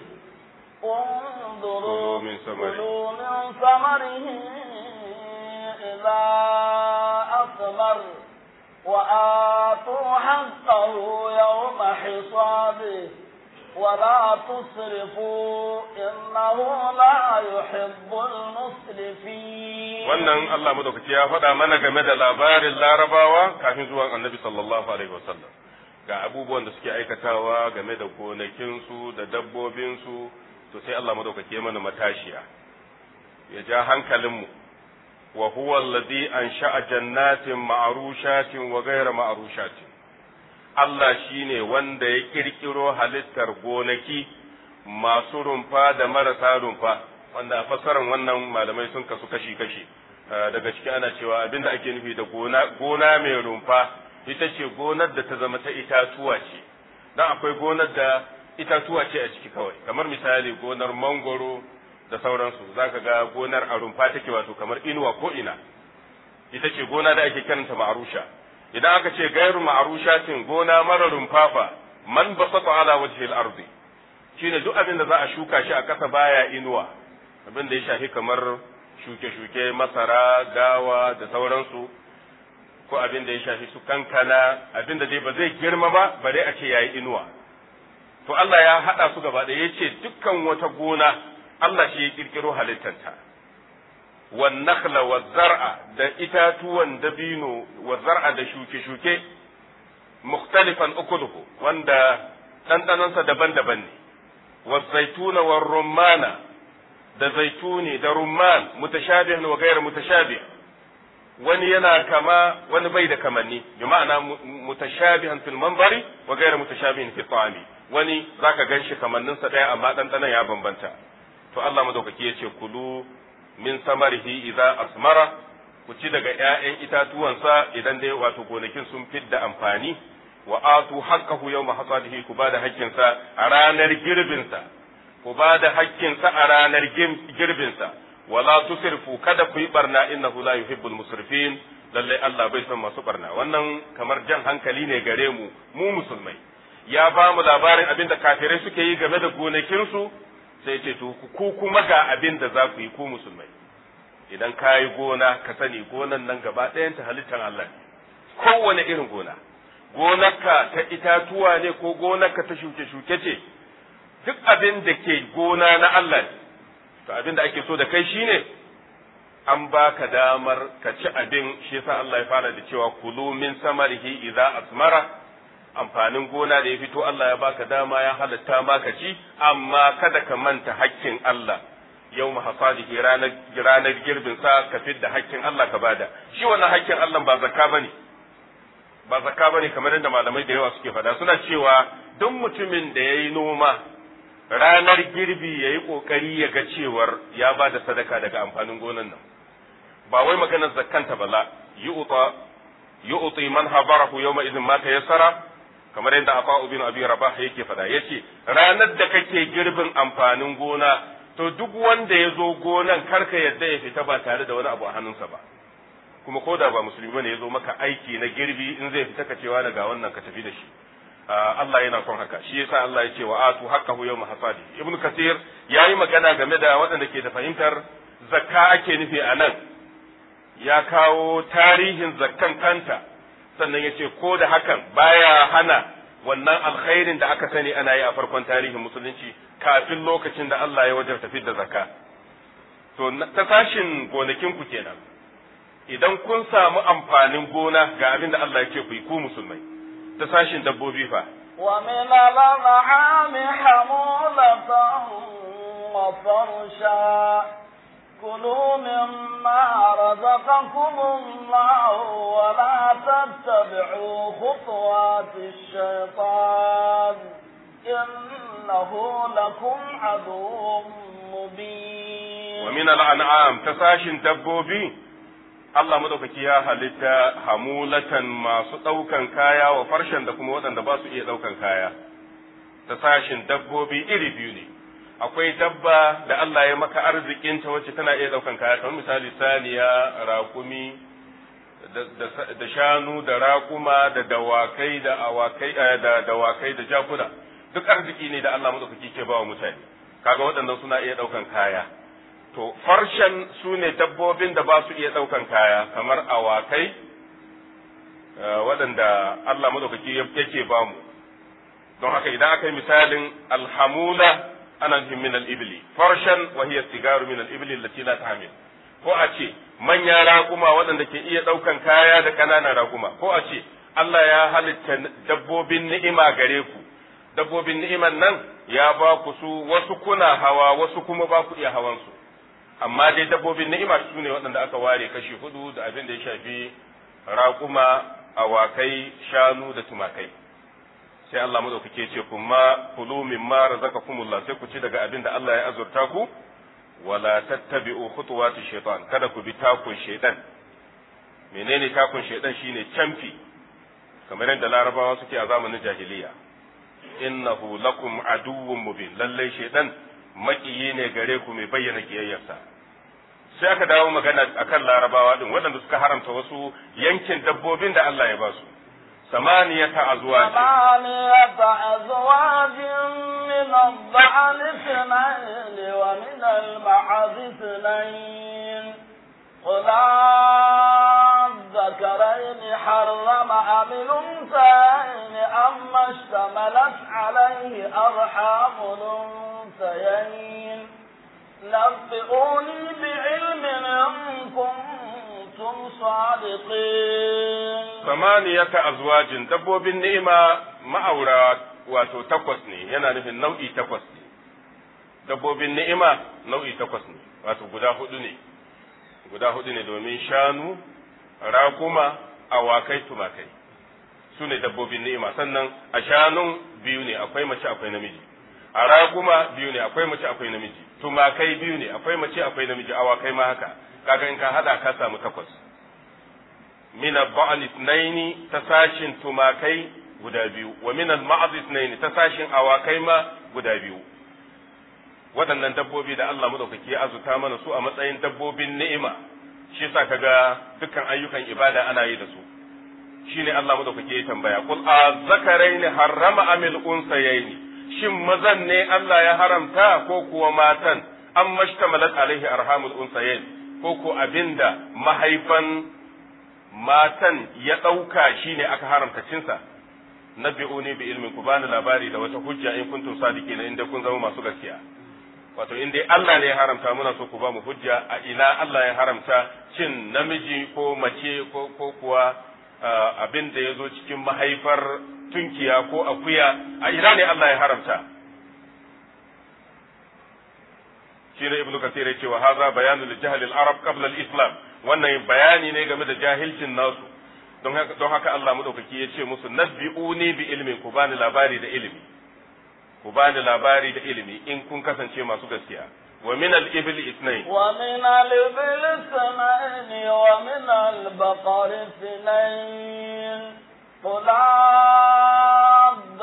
انظروا من ثمره كلوا من ثمره إذا أثمر وآتوا حقه يوم حصاده ولا تسرفوا إنه لا يحب المسرفين wannan Allah madaukaki ya faɗa mana game da labarin larabawa kafin zuwan annabi sallallahu alaihi wasallam ga abubuwan da suke aikatawa game da gonakinsu da dabbobinsu to sai Allah madaukaki ya mana matashiya ya ja hankalinmu wa huwa alladhi ansha'a jannatin ma'rushatin wa ghayra ma'rushatin Allah shi ne wanda ya ƙirƙiro halittar gonaki masu rumfa da marasa rumfa, wanda a fassarar wannan malamai sun kasu kashi-kashi. Daga ciki ana cewa abin da ake nufi da gona mai rumfa ita ce gonar da ta zama ta itatuwa ce, don akwai gonar da itatuwa ce a ciki kawai, kamar misali gonar mangoro da sauransu, za ka ga gonar a rumfa take wato kamar inuwa ko ina, ita ce gona da ake kiranta ma'arusha. idan aka ce gairu ma'arushatin gona mara rumfafa man basata ala wajhi al-ardi shine duk abin da za a shuka shi a ƙasa baya inuwa abin da ya shafi kamar shuke-shuke masara gawa da sauransu ko abin da ya shafi su kankana abin da dai ba zai girma ba bare a ce yayi inuwa to Allah ya haɗa su gaba ɗaya yace dukkan wata gona Allah shi ya kirkiro halittanta والنخل والزرع da itatuwan dabino wa zar'a da shuke-shuke mukhtalifan ukuluhu wanda ɗanɗanonsa daban-daban ne wa zaituna wa rumana da zaituni da rumman mutashabihan wa ghayr mutashabih wani yana kama wani bai da kamanni bi ma'ana mutashabihan fil manzari wa ghayr mutashabihin fi ta'ami wani zaka ganshi kamanninsa ɗaya amma ɗanɗanon ya bambanta to Allah madaukaki yace kulu min samarihi idza asmara ku ci daga ƴaƴan itatuwansa idan dai wato gonakin sun fidda amfani wa atu haqqahu yawma hasadihi ku bada haƙƙinsa a ranar girbinsa ku bada haƙƙinsa a ranar girbinsa wala tusrifu kada ku yi barna innahu la yuhibbul musrifin lalle Allah bai son masu barna wannan kamar jan hankali ne gare mu mu musulmai ya ba mu labarin abin da kafirai suke yi game da gonakinsu sai ce to ku kuma ga abin da za ku yi ku musulmai idan ka yi gona ka sani gonan nan gaba ɗayanta halittar Allah ne kowane irin gona gonarka ta itatuwa ne ko gonarka ta shuke-shuke ce duk abin da ke gona na Allah ne to abin da ake so da kai shine an baka damar ka ci abin shi yasa Allah ya fara da cewa kulu min samarihi idza asmara amfanin gona da ya fito Allah ya baka dama ya halatta maka ci amma kada ka manta hakkin Allah yau mahasadihi ranar ranar girbin sa ka fidda hakkin Allah ka bada shi wannan hakkin Allah ba zakka bane ba zakka bane kamar yadda malamai da yawa suke faɗa suna cewa duk mutumin da yayi noma ranar girbi yayi kokari ya ga cewar ya bada sadaka daga amfanin gonan nan ba wai maganar zakkanta bala yu'ta yu'ti man habarahu yawma idhin ma tayassara kamar yadda Afa bin Abi Rabah yake faɗa yace ranar da kake girbin amfanin gona to duk wanda ya zo gonan karka yadda ya fita ba tare da wani abu a hannunsa ba kuma ko da ba musulmi bane ya zo maka aiki na girbi in zai fita ka cewa daga wannan ka tafi da shi Allah yana son haka shi yasa Allah ya ce wa atu haqqahu yawma hasadi ibnu kasir yayi magana game da waɗanda ke da fahimtar zakka ake nufi a nan ya kawo tarihin zakkan kanta sannan ya ce ko da hakan baya hana wannan alkhairin da aka sani ana yi a farkon tarihin musulunci kafin lokacin da Allah ya wajen tafi da zakka to ta sashin gonakin ku kenan idan kun samu amfanin gona ga abin da Allah ya ce ku yi ku musulmai ta sashin dabbobi fa ومن الأنعام حمولة وفرشا كلوا مما رزقكم الله ولا تتبعوا خطوات الشيطان إنه لكم عدو مبين ومن الأنعام تساشن دبوبي Allah madaukaki ya halitta hamulatan masu ɗaukan kaya wa farshen da kuma waɗanda ba su iya ɗaukan kaya ta sashin dabbobi iri biyu ne akwai dabba da Allah ya maka arzikinta wacce tana iya ɗaukan kaya kamar misali saniya raƙumi da shanu da raƙuma da dawakai da awakai da dawakai da jakuna duk arziki ne da Allah madaukaki ke ba wa mutane kaga waɗannan suna iya ɗaukan kaya to farshen su ne dabbobin da ba su iya ɗaukan kaya kamar awakai waɗanda Allah madaukaki yake ba mu don haka idan aka yi misalin alhamula ana nufin min al-ibli farshan wa hiya sigaru min al-ibli allati la tahmil ko a ce manyan raƙuma waɗanda ke iya ɗaukan kaya da ƙananan raƙuma ko a ce Allah ya halitta dabbobin ni'ima gare ku dabbobin ni'iman nan ya ba ku su wasu kuna hawa wasu kuma ba ku iya hawan su amma dai dabbobin ni'ima su ne waɗanda aka ware kashi hudu da abin da ya shafi raƙuma awakai shanu da tumakai sai Allah madaukake ce kuma kulu mimma razaqakumullah sai ku ci daga abin da Allah ya azurta ku wala tattabi'u khutuwati shaytan kada ku bi takun shaytan menene takun shaytan shine camfi kamar yadda larabawa suke a zamanin jahiliya innahu lakum aduwwun mubin lalle shaytan makiyi ne gare ku mai bayyana kiyayyarsa sai aka dawo magana akan larabawa din waɗanda suka haramta wasu yankin dabbobin da Allah ya ba su samaniyata azwaj ثمانية أزواج من الضأن اثنين ومن المعز اثنين قل الذكرين حرم أم الأنثيين أما اشتملت عليه أرحام الأنثيين نبئوني بعلم إن كنتم صادقين samaniyata azwajin dabbobin ni'ima ma'aura wato takwas ne yana nufin nau'i takwas ne dabbobin ni'ima nau'i takwas ne wato guda hudu ne guda hudu ne domin shanu raƙuma awakai tumakai su ne dabbobin ni'ima sannan a shanun biyu ne akwai mace akwai namiji a raƙuma biyu ne akwai mace akwai namiji tumakai biyu ne akwai mace akwai namiji awakai ma haka kaga in ka hada ka samu takwas min al-ba'al ithnaini ta sashin tumakai guda biyu wa min al-ma'az ithnaini ta sashin awakai ma guda biyu waɗannan dabbobi da Allah madaukaki ya azuta mana su a matsayin dabbobin ni'ima shi yasa kaga dukkan ayyukan ibada ana yi da su shine Allah madaukaki ya tambaya qul a zakaraini harrama amil unsayaini shin mazan ne Allah ya haramta ko kuwa matan an mashtamalat alaihi arhamul unsayain ko ko abinda mahaifan matan ya ɗauka shi ne aka haramta cinsa nabi'uni bi ilmin ku bani labari da wata hujja in kuntum sadiqina inda kun zama masu gaskiya wato in dai Allah ne ya haramta muna so ku ba mu hujja a ina Allah ya haramta cin namiji ko mace ko ko kuwa abin da ya zo cikin mahaifar tunkiya ko akuya a ina ne Allah ya haramta shi ne ibnu kasir ya ce wa haza bayanu li jahl al arab qabla al islam wannan bayani ne game da jahilcin nasu don haka don haka Allah madaukaki ya ce musu nabbi'uni bi ilmin ku bani labari da ilimi ku bani labari da ilimi in kun kasance masu gaskiya wa min al ibl ithnain wa min al ibl ithnain wa min al baqar ithnain قل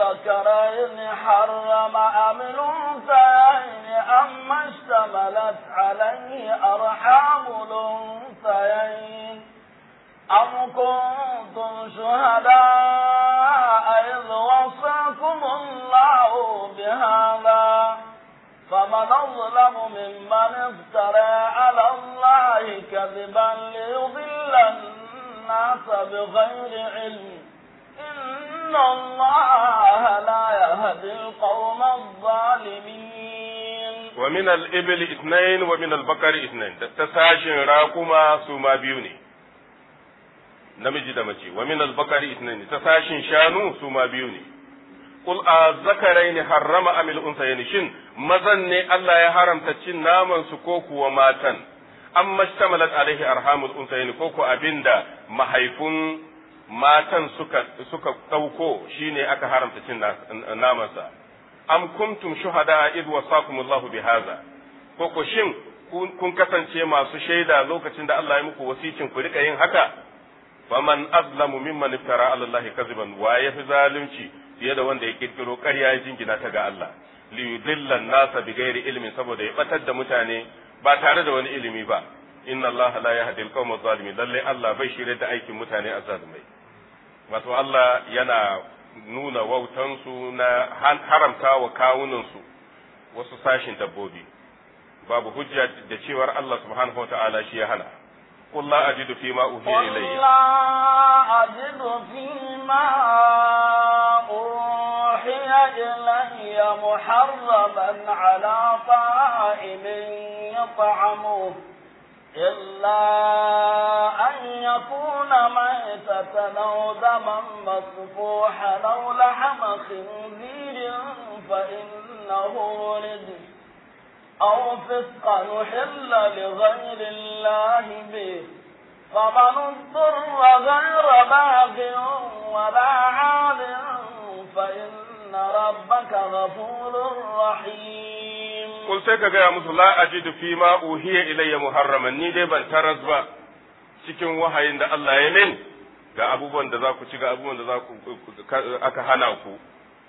الذكرين حرم أم الأنثيين أما اشتملت عليه أرحام الأنثيين أم كنتم شهداء إذ وصاكم الله بهذا فمن أظلم ممن افترى على الله كذبا ليضل الناس بغير علم إن الله لا يهدي القوم الظالمين ومن الإبل اثنين ومن البقر اثنين تساشن راكما سوما بيوني namiji da mace wa min al-bakari ithnain ta sashin shanu su ma biyu ne qul a zakaraini harrama amil unsayni shin mazan ne Allah ya haramta cin naman su ko kuwa matan amma shtamalat alaihi arhamul unsayni ko ko abinda mahaifun matan suka suka dauko shine aka haramta cin naman sa am kuntum shuhada id wasakumullahu bihaza ko ko shin kun kasance masu shaida lokacin da Allah ya muku wasicin ku rika yin haka faman azlamu mimman iftara ala Allah kaziban wa yafi zalunci fiye da wanda ya kirkiro ƙarya ya jingina ta ga Allah li yudilla nasa bi ghairi ilmin saboda ya batar da mutane ba tare da wani ilimi ba inna Allah la yahdi al-qawma zalimin lalle Allah bai shirye da aikin mutane azzalumai wato Allah yana nuna wautansu na haramta wa kawunansu wasu sashin dabbobi babu hujja da cewar Allah subhanahu wa ta'ala shi ya hana قل لا أجد فيما أوحي قل إلي لا أجد فيما أوحي إلي محرما على طائم يطعمه إلا أن يكون ميتة أو دما مسفوحا أو لحم خنزير فإنه رجس أو فسقا نحل لغير الله به فمن اضطر غير باغ ولا عاد فإن ربك غفور رحيم Kul sai ka gaya musu la ajidu fi ma uhiya ilayya muharraman ni dai ban taras ba cikin wahayin da Allah ya min ga abubuwan da za ku ci ga abubuwan da za ku aka hana ku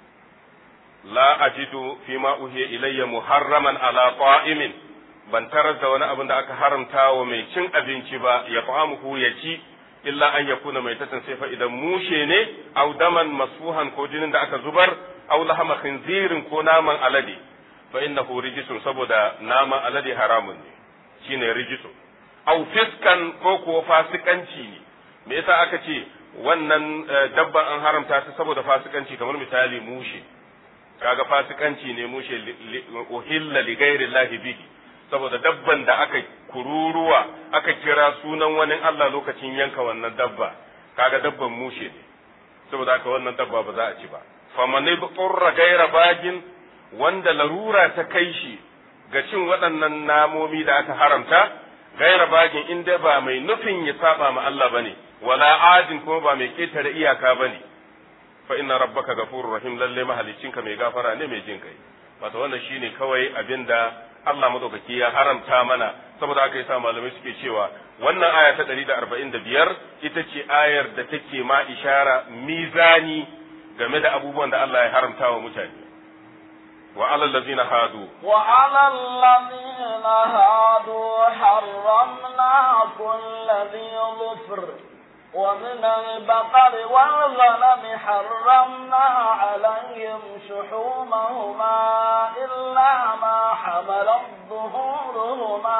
la ajidu fi ma uhiya ilayya muharraman ala qa'imin ban taras da wani abin da aka haramta wa mai cin abinci ba ya fa'amuhu ya ci illa an yakuna mai tatan sai fa idan mushe ne au daman masfuhan ko jinin da aka zubar au lahama khinzirin ko naman alade fa innahu rijisun saboda naman alade haramun ne shine rijisun au fiskan ko kuwa fasikanci ne me yasa aka ce wannan dabban an haramta ta saboda fasikanci kamar misali mushe kaga fasikanci ne mushe uhilla li ghairi llahi bihi saboda dabban da aka kururuwa aka kira sunan wani Allah lokacin yanka wannan dabba kaga dabban mushe ne saboda haka wannan dabba ba za a ci ba famane qurra gaira bagin wanda larura ta kai shi ga cin waɗannan namomi da aka haramta gaira bagin inda ba mai nufin ya saba ma Allah bane wala adin kuma ba mai ketare iyaka bane fa inna rabbaka ghafurur rahim lalle mahaliccinka mai gafara ne mai jin kai wato wannan shine kawai abinda Allah madaukaki ya haramta mana saboda haka yasa malamai suke cewa wannan aya ta 145 ita ce ayar da take ma ishara mizani game da abubuwan da Allah ya haramta wa mutane wa alal ladzina hadu وعلى الذين هادوا حرمنا كل ذي ظفر ومن البقر والغنم حرمنا عليهم شحومهما إلا ما حملت ظهورهما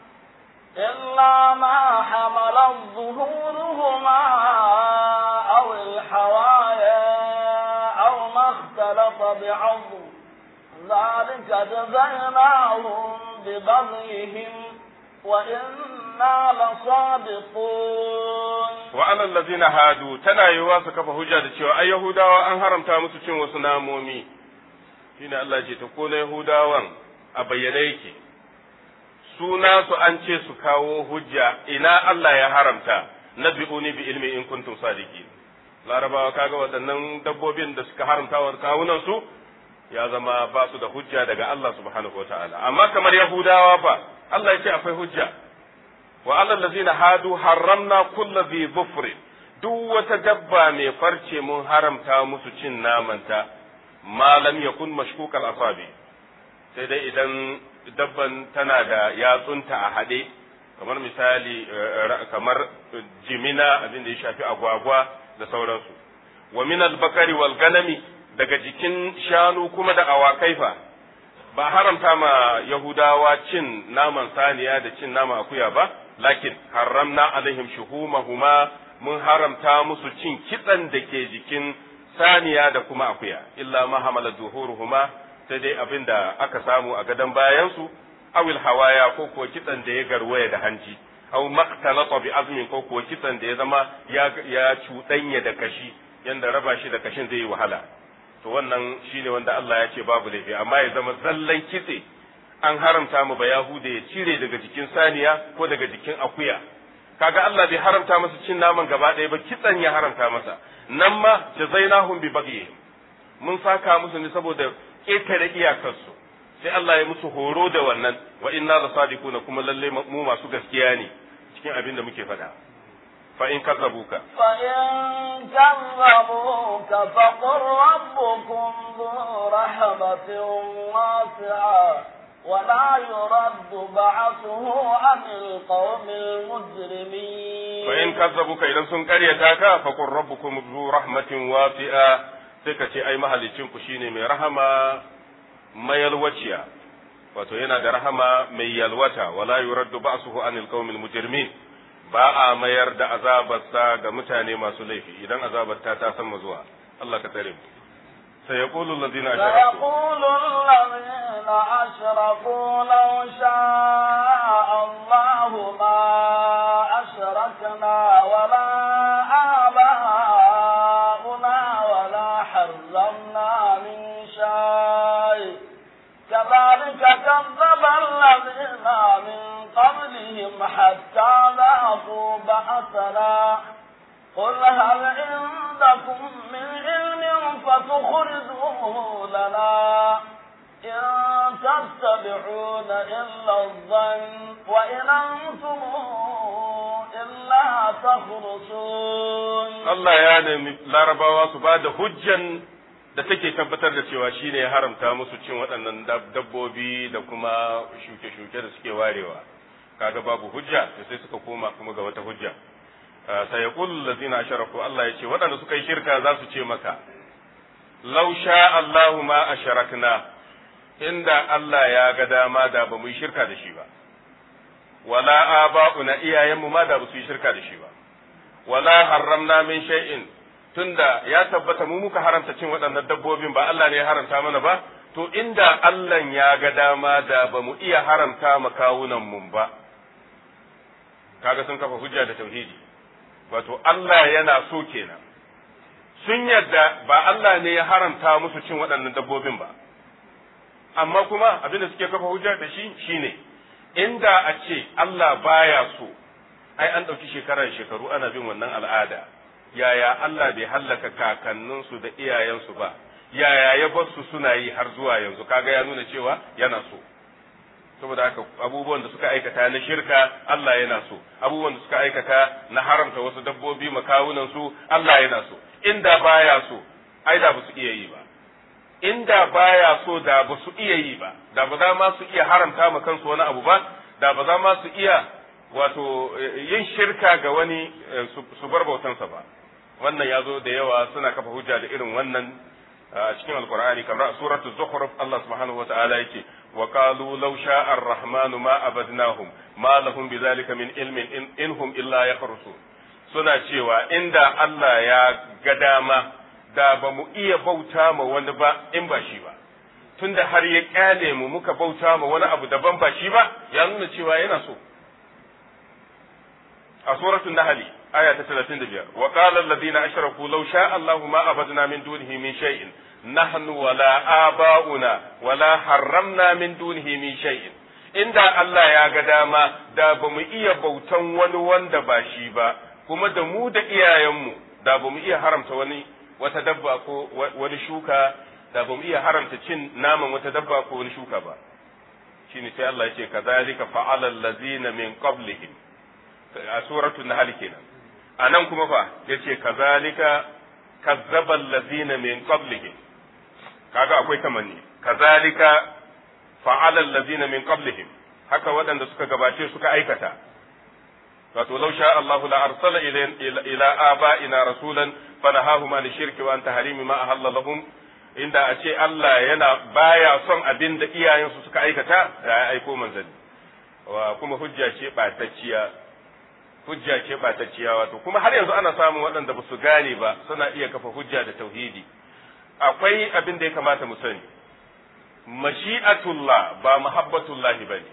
إلا ما حملت ظهورهما أو الحوايا أو ما اختلط بعظم ذلك جزيناهم ببغيهم وإنا لصادقون wa alal ladzina hadu tana yiwa su kafa hujja da cewa ai yahudawa an haramta musu cin wasu namomi shine Allah ce ta ko na yahudawan a bayyane yake suna su an ce su kawo hujja ina Allah ya haramta nabi'uni bi ilmi in kuntum sadiqin larabawa kaga waɗannan dabbobin da suka haramta wa kawunan su ya zama ba su da hujja daga Allah subhanahu wataala amma kamar yahudawa fa Allah ya ce akwai hujja wa alal ladzina hadu harramna kullu dhi dhufr duk wata dabba mai farce mun haramta musu cin namanta ma lam yakun mashkukal asabi sai dai idan dabban tana da yatsunta a haɗe kamar misali kamar jimina abin da ya shafi agwagwa da sauransu wa min al-bakari wal ganami daga jikin shanu kuma da awakai fa ba haramta ma yahudawa cin naman saniya da cin naman akuya ba lakin haramna alaihim shuhumahuma mun haramta musu cin kitsan da ke jikin saniya da kuma akuya illa ma hamala zuhuruhuma sai dai abin da aka samu a gadon bayansu awil hawaya ko kuwa kitsan da ya garwaya da hanji aw maktalata bi azmin ko kuwa kitsan da ya zama ya ya cuɗanya da kashi yanda raba shi da kashin zai yi wahala to wannan shine wanda Allah ya ce babu laifi amma ya zama zallan kitse an haramta mu ba yahuda ya cire daga jikin saniya ko daga jikin akuya kaga Allah bai haramta masa cin naman gaba ɗaya ba kitsan ya haramta masa nan ma jazainahum bi baghi mun saka musu ne saboda ƙetare iyakarsu sai Allah ya musu horo da wannan wa inna la sadiquna kuma lalle mu masu gaskiya ne cikin abin da muke faɗa fa in kazzabuka fa in kazzabuka fa qur rabbukum dhu rahmatin wasi'a ولا يرد بعثه عن القوم المجرمين فإن كذبوك إذا سن قريتاك فقل ربكم ذو رحمة واسعة sai ka ce ai mahalicinku shine mai rahama mayalwaciya wato yana da rahama mai yalwata wala yuraddu ba'suhu anil qaumil mujrimin ba a mayar da azabarsa ga mutane masu laifi idan azabar ta ta san zuwa Allah ka tsare mu سيقول الذين أشركوا سيقول الذين أشركوا لو شاء الله ما أشركنا ولا آباؤنا ولا حرمنا من شيء كذلك كذب الذين من قبلهم حتى ذاقوا بأسنا قل هل عندكم من علم فتخرجوه لنا إن تتبعون إلا الظن وإن أنتم إلا تخرصون Allah ya nemi larabawa su ba da hujjan da take tabbatar da cewa shi ne ya haramta musu cin waɗannan dabbobi da kuma shuke-shuke da suke warewa kaga babu hujja da sai suka koma kuma ga wata hujja sai ya kullu lazina asharaku Allah ya ce waɗanda suka yi shirka za su ce maka law sha Allahu ma asharakna inda Allah ya ga dama da ba mu yi shirka da shi ba wala aba'una iyayenmu ma da ba su yi shirka da shi ba wala harramna min shay'in tunda ya tabbata mu muka haramta cin waɗannan dabbobin ba Allah ne ya haramta mana ba to inda Allah ya ga dama da ba mu iya haramta ma kawunan mun ba kaga sun kafa hujja da tauhidi wato Allah yana so kenan sun yadda ba Allah ne ya haramta musu cin waɗannan dabbobin ba amma kuma abin da suke kafa hujja da shi shine inda a ce Allah baya so ai an ɗauki shekarar shekaru ana bin wannan al'ada yaya Allah bai hallaka kakanninsu da iyayensu ba yaya ya bar su suna yi har zuwa yanzu kaga ya nuna cewa yana so saboda haka abubuwan da suka aikata na shirka Allah yana so abubuwan da suka aikata na haramta wasu dabbobi makawunan su Allah yana so inda baya so ai da ba su iya yi ba inda baya so da ba su iya yi ba da ba za ma su iya haramta ma kansu wani abu ba da ba za ma su iya wato yin shirka ga wani su bar bautansa ba wannan ya zo da yawa suna kafa hujja da irin wannan a cikin alkur'ani kamar a suratul zukhruf Allah subhanahu wata'ala yake wa qalu law sha'a ar-rahmanu ma abadnahum ma lahum bidhalika min ilmin in inhum illa yakhrusun suna cewa inda Allah ya ga dama da ba mu iya bauta ma wani ba in ba shi ba tunda har ya kyale mu muka bauta ma wani abu daban ba shi ba ya nuna cewa yana so a suratul nahl aya ta 35 wa qala alladhina ashraku law sha'a Allahu ma abadna min dunihi min shay'in nahnu wala aba'una wala harramna min dunihi min shay'in inda Allah ya ga dama da ba mu iya bautan wani wanda ba shi ba kuma da mu da iyayenmu da ba mu iya haramta wani wata dabba ko wani shuka da ba mu iya haramta cin naman wata dabba ko wani shuka ba shine sai Allah ya ce kazalika fa'ala allazina min qablihim a suratul nahl kenan anan kuma fa yace kazalika kazzaba allazina min qablihim kaga akwai tamanni kazalika fa'ala allazina min qablihim haka waɗanda suka gabace suka aikata wato law sha Allahu la arsala ila aba'ina rasulan fanahahum an shirki wa an tahrimi ma ahalla lahum inda a ce Allah yana baya son abin da iyayensu suka aikata da ya aiko manzanni wa kuma hujja ce batacciya hujja ce batacciya wato kuma har yanzu ana samun waɗanda ba su gane ba suna iya kafa hujja da tauhidi akwai abin da ya kamata mu sani mashi'atullah ba muhabbatullah bane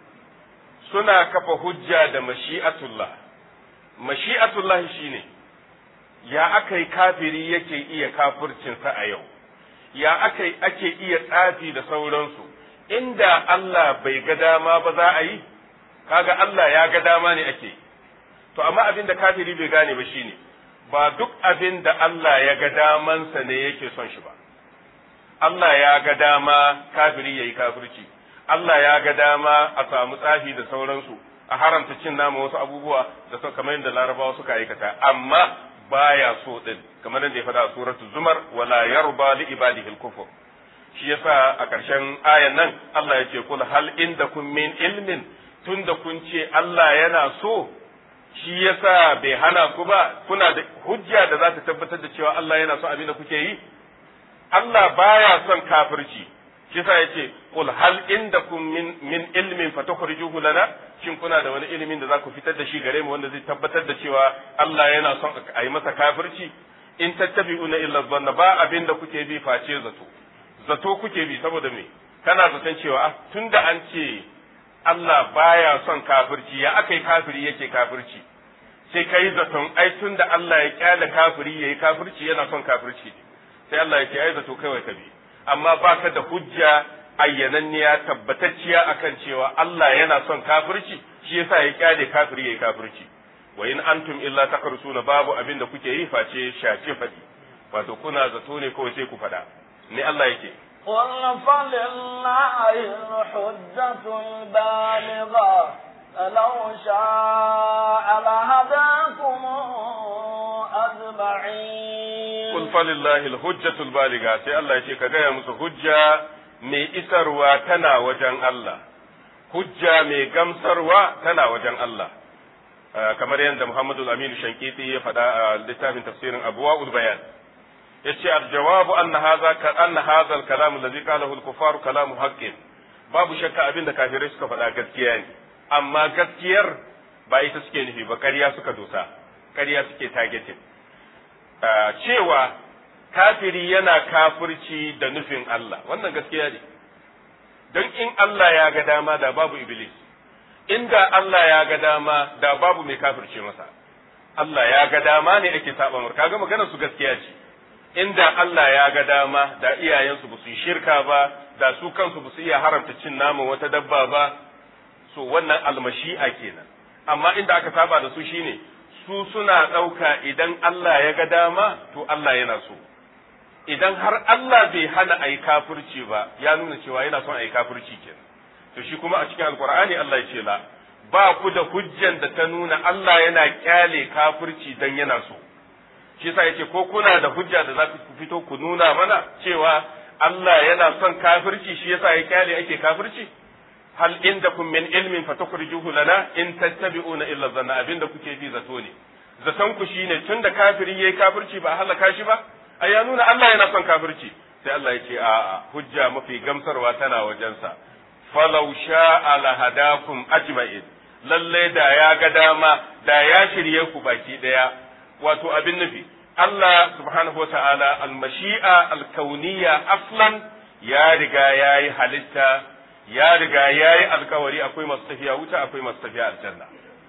suna kafa hujja da mashi'atullah mashi'atullah shine ya akai kafiri yake iya kafircinsa a yau ya akai ake iya tsafi da sauransu inda Allah bai ga dama ba za a yi kaga Allah ya ga dama ne ake to amma abin da kafiri bai gane ba shine ba duk abin da Allah ya ga damansa ne yake son shi ba Allah ya ga dama kafiri yayi kafirci Allah ya ga dama a samu tsafi da sauransu a haramta cin nama wasu abubuwa da su kamar yadda larabawa suka aikata amma baya so din kamar yadda ya faɗa a suratul zumar wala yarba li ibadihi al-kufr shi yasa a ƙarshen ayan nan Allah ya ce kul hal indakum min ilmin tunda kun ce Allah yana so shi yasa bai hana ku ba kuna da hujja da za ta tabbatar da cewa Allah yana so abin da kuke yi Allah baya son kafirci shi yasa yace qul hal indakum min min ilmin fatukhrijuhu lana shin kuna da wani ilimin da za ku fitar da shi gare mu wanda zai tabbatar da cewa Allah yana son a yi masa kafirci in tattabi'una illa dhanna ba abin da kuke bi face zato zato kuke bi saboda me kana zaton cewa ah tunda an ce Allah baya son kafirci ya aka yi kafiri yake kafirci sai ka yi zaton ai tun da Allah ya kyale kafiri ya yi kafirci yana son kafirci sai Allah ya ce ai zato kawai ka bi amma baka da hujja ayyananniya tabbatacciya akan cewa Allah yana son kafirci shi yasa ya kyale kafiri ya yi kafirci wa in antum illa takarsuna babu abin da kuke yi face shace fadi wato kuna zato ne kawai sai ku faɗa ne Allah yake قل فلله الحجة البالغة لو شاء لهداكم أجمعين قل فلله الحجة البالغة sai Allah ya ce ka gaya musu hujja mai isarwa tana wajen Allah hujja mai gamsarwa tana wajen Allah kamar yadda Muhammadu Aminu Shankiti ya faɗa a littafin tafsirin Abuwa Bayan yace aljawabu anna hadha ka anna hadha alkalam alladhi qalahu alkuffar kalamu haqqin babu shakka abin da kafirai suka faɗa gaskiya ne amma gaskiyar ba ita suke nufi ba ƙarya suka dosa ƙarya suke targeting cewa kafiri yana kafirci da nufin Allah wannan gaskiya ne don in Allah ya ga dama da babu iblis inda Allah ya ga dama da babu mai kafirce masa Allah ya ga dama ne ake saba mar kaga maganar su gaskiya ce inda Allah ya ga dama da iyayensu ba su yi shirka ba da su kansu ba su iya haramta cin naman wata dabba ba so wannan almashi'a kenan amma inda aka saba da su shine su suna ɗauka idan Allah ya ga dama to Allah yana so idan har Allah bai hana a yi kafirci ba ya nuna cewa yana son a yi kafirci kenan to shi kuma a cikin alkur'ani Allah ya ce la ba ku da hujjan da ta nuna Allah yana kyale kafirci dan yana so shi yasa yace ko kuna da hujja da za ku fito ku nuna mana cewa Allah yana son kafirci shi yasa ya kyale ake kafirci hal indakum min ilmin fatukhrijuhu lana in tattabi'una illa dhanna abinda kuke bi zato ne zaton ku shine tunda kafiri yayi kafirci ba halaka shi ba ai ya nuna Allah yana son kafirci sai Allah ya ce a'a hujja mafi gamsarwa tana wajensa falau sha'a lahadakum ajma'in lalle da ya ga dama da ya shirye ku baki daya wato abin nufi Allah subhanahu wata'ala al-mashi'a al-kauniyya aslan ya riga yayi halitta ya riga yayi alkawari akwai masu tafiya wuta akwai masu tafiya aljanna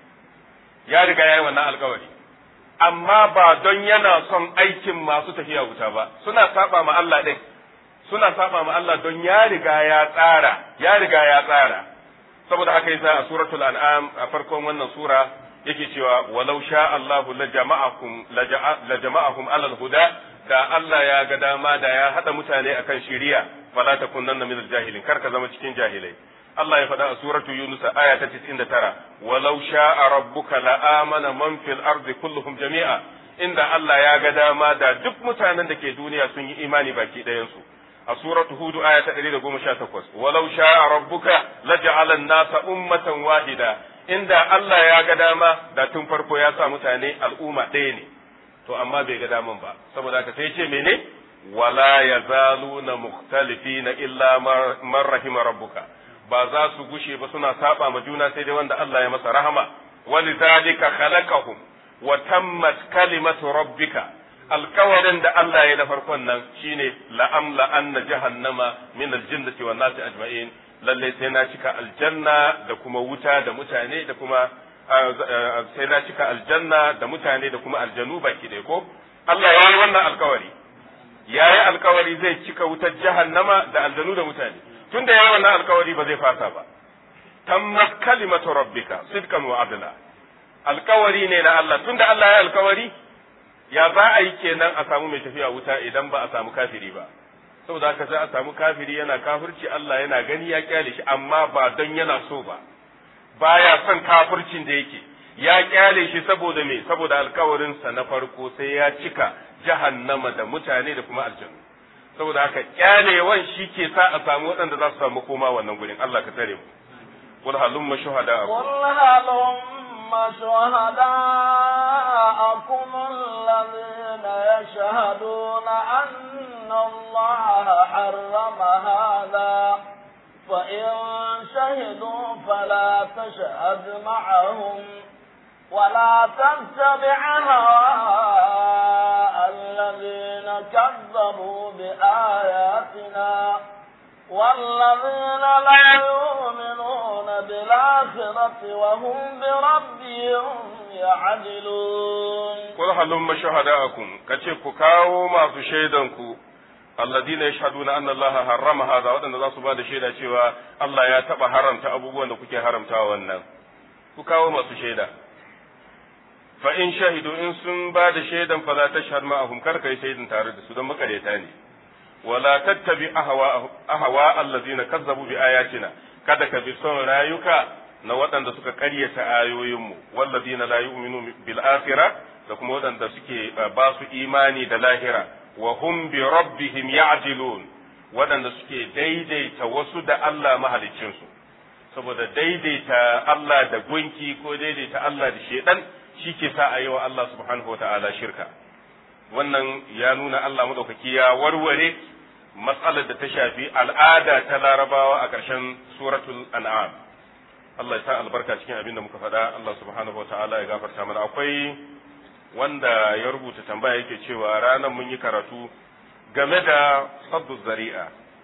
ya riga yayi wannan alkawari amma ba don yana son aikin masu tafiya wuta ba suna saba ma Allah din suna saba ma Allah don ya riga ya tsara ya riga ya tsara saboda haka yasa a suratul an'am a farkon wannan sura yake cewa walau sha Allahu la jama'akum la jama'ahum alal huda da Allah ya ga dama da ya hada mutane akan shari'a fala takunanna minal jahilin kar ka zama cikin jahilai Allah ya faɗa a suratu Yunus aya ta 99 walau sha'a rabbuka la amana man fil ardi kulluhum jami'a inda Allah ya ga dama da duk mutanen da ke duniya sun yi imani baki ɗayan su a suratu hud aya ta 118 walau sha'a rabbuka laj'ala an-nasa ummatan wahida inda Allah ya ga dama da tun farko ya sa mutane al'umma ɗaya ne to amma bai ga daman ba saboda haka sai ce mene wala yazaluna mukhtalifina illa man rahima rabbuka ba za su gushe ba suna saba ma juna sai dai wanda Allah ya masa rahama walidhalika khalaqahum wa tammat kalimatu rabbika alkawarin da Allah ya na farkon nan shine la'amla anna jahannama min aljinnati wan nasi ajma'in lalle sai na cika aljanna da kuma wuta da mutane da kuma sai na cika aljanna da mutane da kuma aljanu baki ɗaya ko Allah ya yi wannan alkawari ya yi alkawari zai cika wutar jahannama da aljanu da mutane tunda ya yi wannan alkawari ba zai fasa ba tammat kalimatu rabbika sidqan wa adla alkawari ne na Allah tunda Allah ya yi alkawari ya za a yi kenan a samu mai tafiya wuta idan ba a samu kafiri ba saboda haka sai a samu kafiri yana kafirci Allah yana gani ya kyale shi amma ba don yana so ba baya son kafircin da yake ya kyale shi saboda me saboda alkawarinsa na farko sai ya cika jahannama da mutane da kuma aljanu saboda haka kyalewan shi ke sa a samu waɗanda za su samu koma wannan gurin Allah ka tare mu qul halumma shuhada قل هلم شهداءكم الذين يشهدون أن الله حرم هذا فإن شهدوا فلا تشهد معهم ولا تتبع هواء الذين كذبوا بآياتنا والذين لا يؤمنون بالآخرة وهم بربهم يعدلون قل هلم شهداءكم كتشكوا كاو ما في شيدنكو alladina yashhaduna anna Allah harrama hadha wadanda za su ba da shaida cewa Allah ya taba haramta abubuwan da kuke haramtawa wannan ku kawo masu shaida fa in shahidu in sun ba da shaidan fa la tashhad ma'ahum kar kai shaidan tare da su don makareta ne wala tattabi ahwa ahwa alladina kazzabu bi ayatina kada ka bi son rayuka na waɗanda suka ƙaryata ayoyinmu walladina la yu'minu bil akhirah da kuma waɗanda suke ba su imani da lahira wa hum bi rabbihim ya'dilun waɗanda suke daidaita wasu da Allah mahaliccinsu saboda daidaita Allah da gunki ko daidaita Allah da shedan shi ke sa a yi wa Allah subhanahu wata'ala shirka wannan ya nuna Allah madaukaki ya warware matsalar da ta shafi al'ada ta larabawa a ƙarshen suratul an'am Allah ya sa albarka cikin abin da muka faɗa Allah subhanahu wata'ala ya gafarta mana akwai wanda ya rubuta tambaya yake cewa ranar mun yi karatu game da saddu zari'a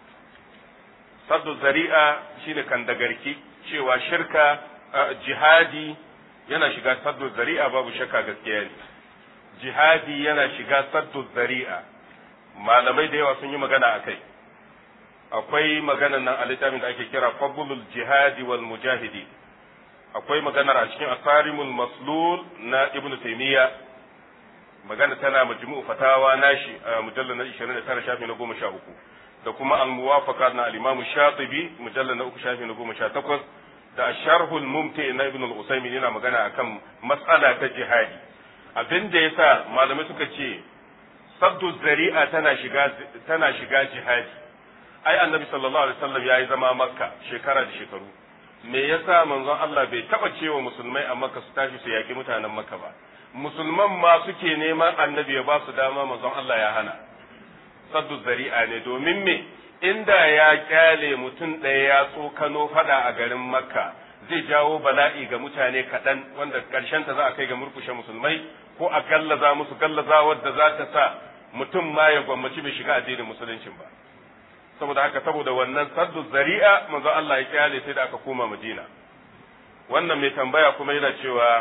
saddu zari'a shine kan dagarki cewa shirka jihadi yana shiga saddu zari'a babu shakka gaskiya ne jihadi yana shiga saddu zari'a malamai da yawa sun yi magana a kai akwai maganar nan a littafin da ake kira fadlul jihadi wal mujahidi akwai maganar a cikin asarimul maslul na ibnu taymiya magana tana majmu'u fatawa nashi a mujallal na 29 shafi na 13 da kuma al-muwafaqat na al-imam shatibi mujallal na 3 shafi na 18 da sharhul mumti na ibn al-usaymin yana magana akan mas'ala ta jihadi abin da yasa malamai suka ce saddu zari'a tana shiga tana shiga jihadi ai annabi sallallahu alaihi wasallam yayi zama makka shekara da shekaru me yasa manzon Allah bai taba cewa musulmai a makka su tashi su yaki mutanen makka ba musulman ma suke neman annabi ya ba su dama manzon Allah ya hana saddu zari'a ne domin me inda ya kyale mutum ɗaya ya tsokano fada a garin makka zai jawo bala'i ga mutane kaɗan wanda ta za a kai ga murkushe musulmai ko a gallaza musu gallaza wadda za ta sa mutum ma ya gwammaci bai shiga addinin musuluncin ba saboda haka saboda wannan saddu zari'a manzon Allah ya kyale sai da aka koma Madina wannan mai tambaya kuma yana cewa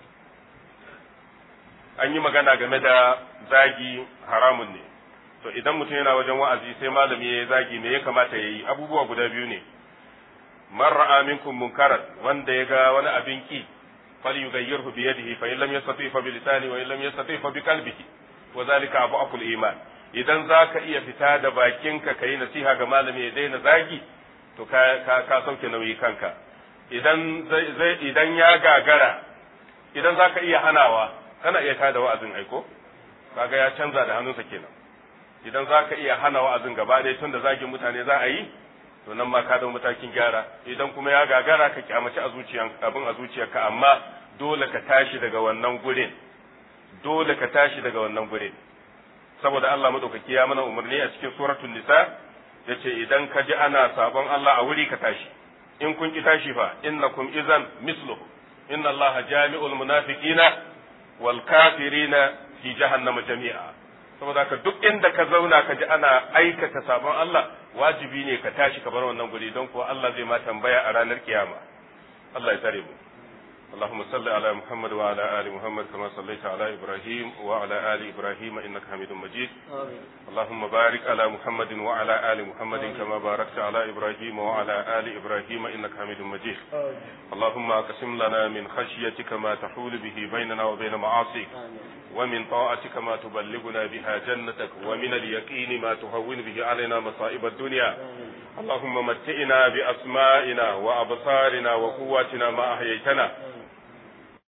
an yi magana game da zagi haramun ne to idan mutum yana wajen wa'azi sai malami ya yi zagi me ya kamata ya yi abubuwa guda biyu ne man ra'a minkum munkaran wanda ya ga wani abin ki falyughayyirhu bi yadihi fa in lam yastati fa bi lisani wa in lam yastati fa bi qalbihi wa zalika abu iman idan zaka iya fita da bakinka kai nasiha ga malami ya daina zagi to ka ka, ka sauke nauyi kanka idan zai idan ya gagara idan zaka iya hanawa kana iya tada wa'azin aiko kaga ya canza da hannunsa kenan idan za ka iya hana wa'azin gaba ɗaya tun da zagin mutane za a yi to nan ma ka dau matakin gyara idan kuma ya gagara ka kyamaci a zuciyan abin a zuciyarka amma dole ka tashi daga wannan gurin dole ka tashi daga wannan gurin saboda Allah madaukaki ya mana umarni a cikin suratul nisa yace idan ka ji ana sabon Allah a wuri ka tashi in kun ki tashi fa innakum izan misluhu inna Allah jami'ul munafiqina wal kafirina fi jahannama jami'a saboda ka duk inda ka zauna ka ji ana aikata sabon Allah wajibi ne ka tashi ka bar wannan guri don kuwa Allah zai ma tambaya a ranar kiyama Allah ya tare mu اللهم صل على محمد وعلى آل محمد كما صليت على إبراهيم وعلى آل إبراهيم إنك حميد مجيد آمين اللهم بارك على محمد وعلى آل محمد كما باركت على إبراهيم وعلى آل إبراهيم إنك حميد مجيد آمين اللهم اقسم لنا من خشيتك ما تحول به بيننا وبين معاصيك آمين ومن طاعتك ما تبلغنا بها جنتك ومن اليقين ما تهون به علينا مصائب الدنيا آمين اللهم متئنا بأسمائنا وأبصارنا وقواتنا ما أحييتنا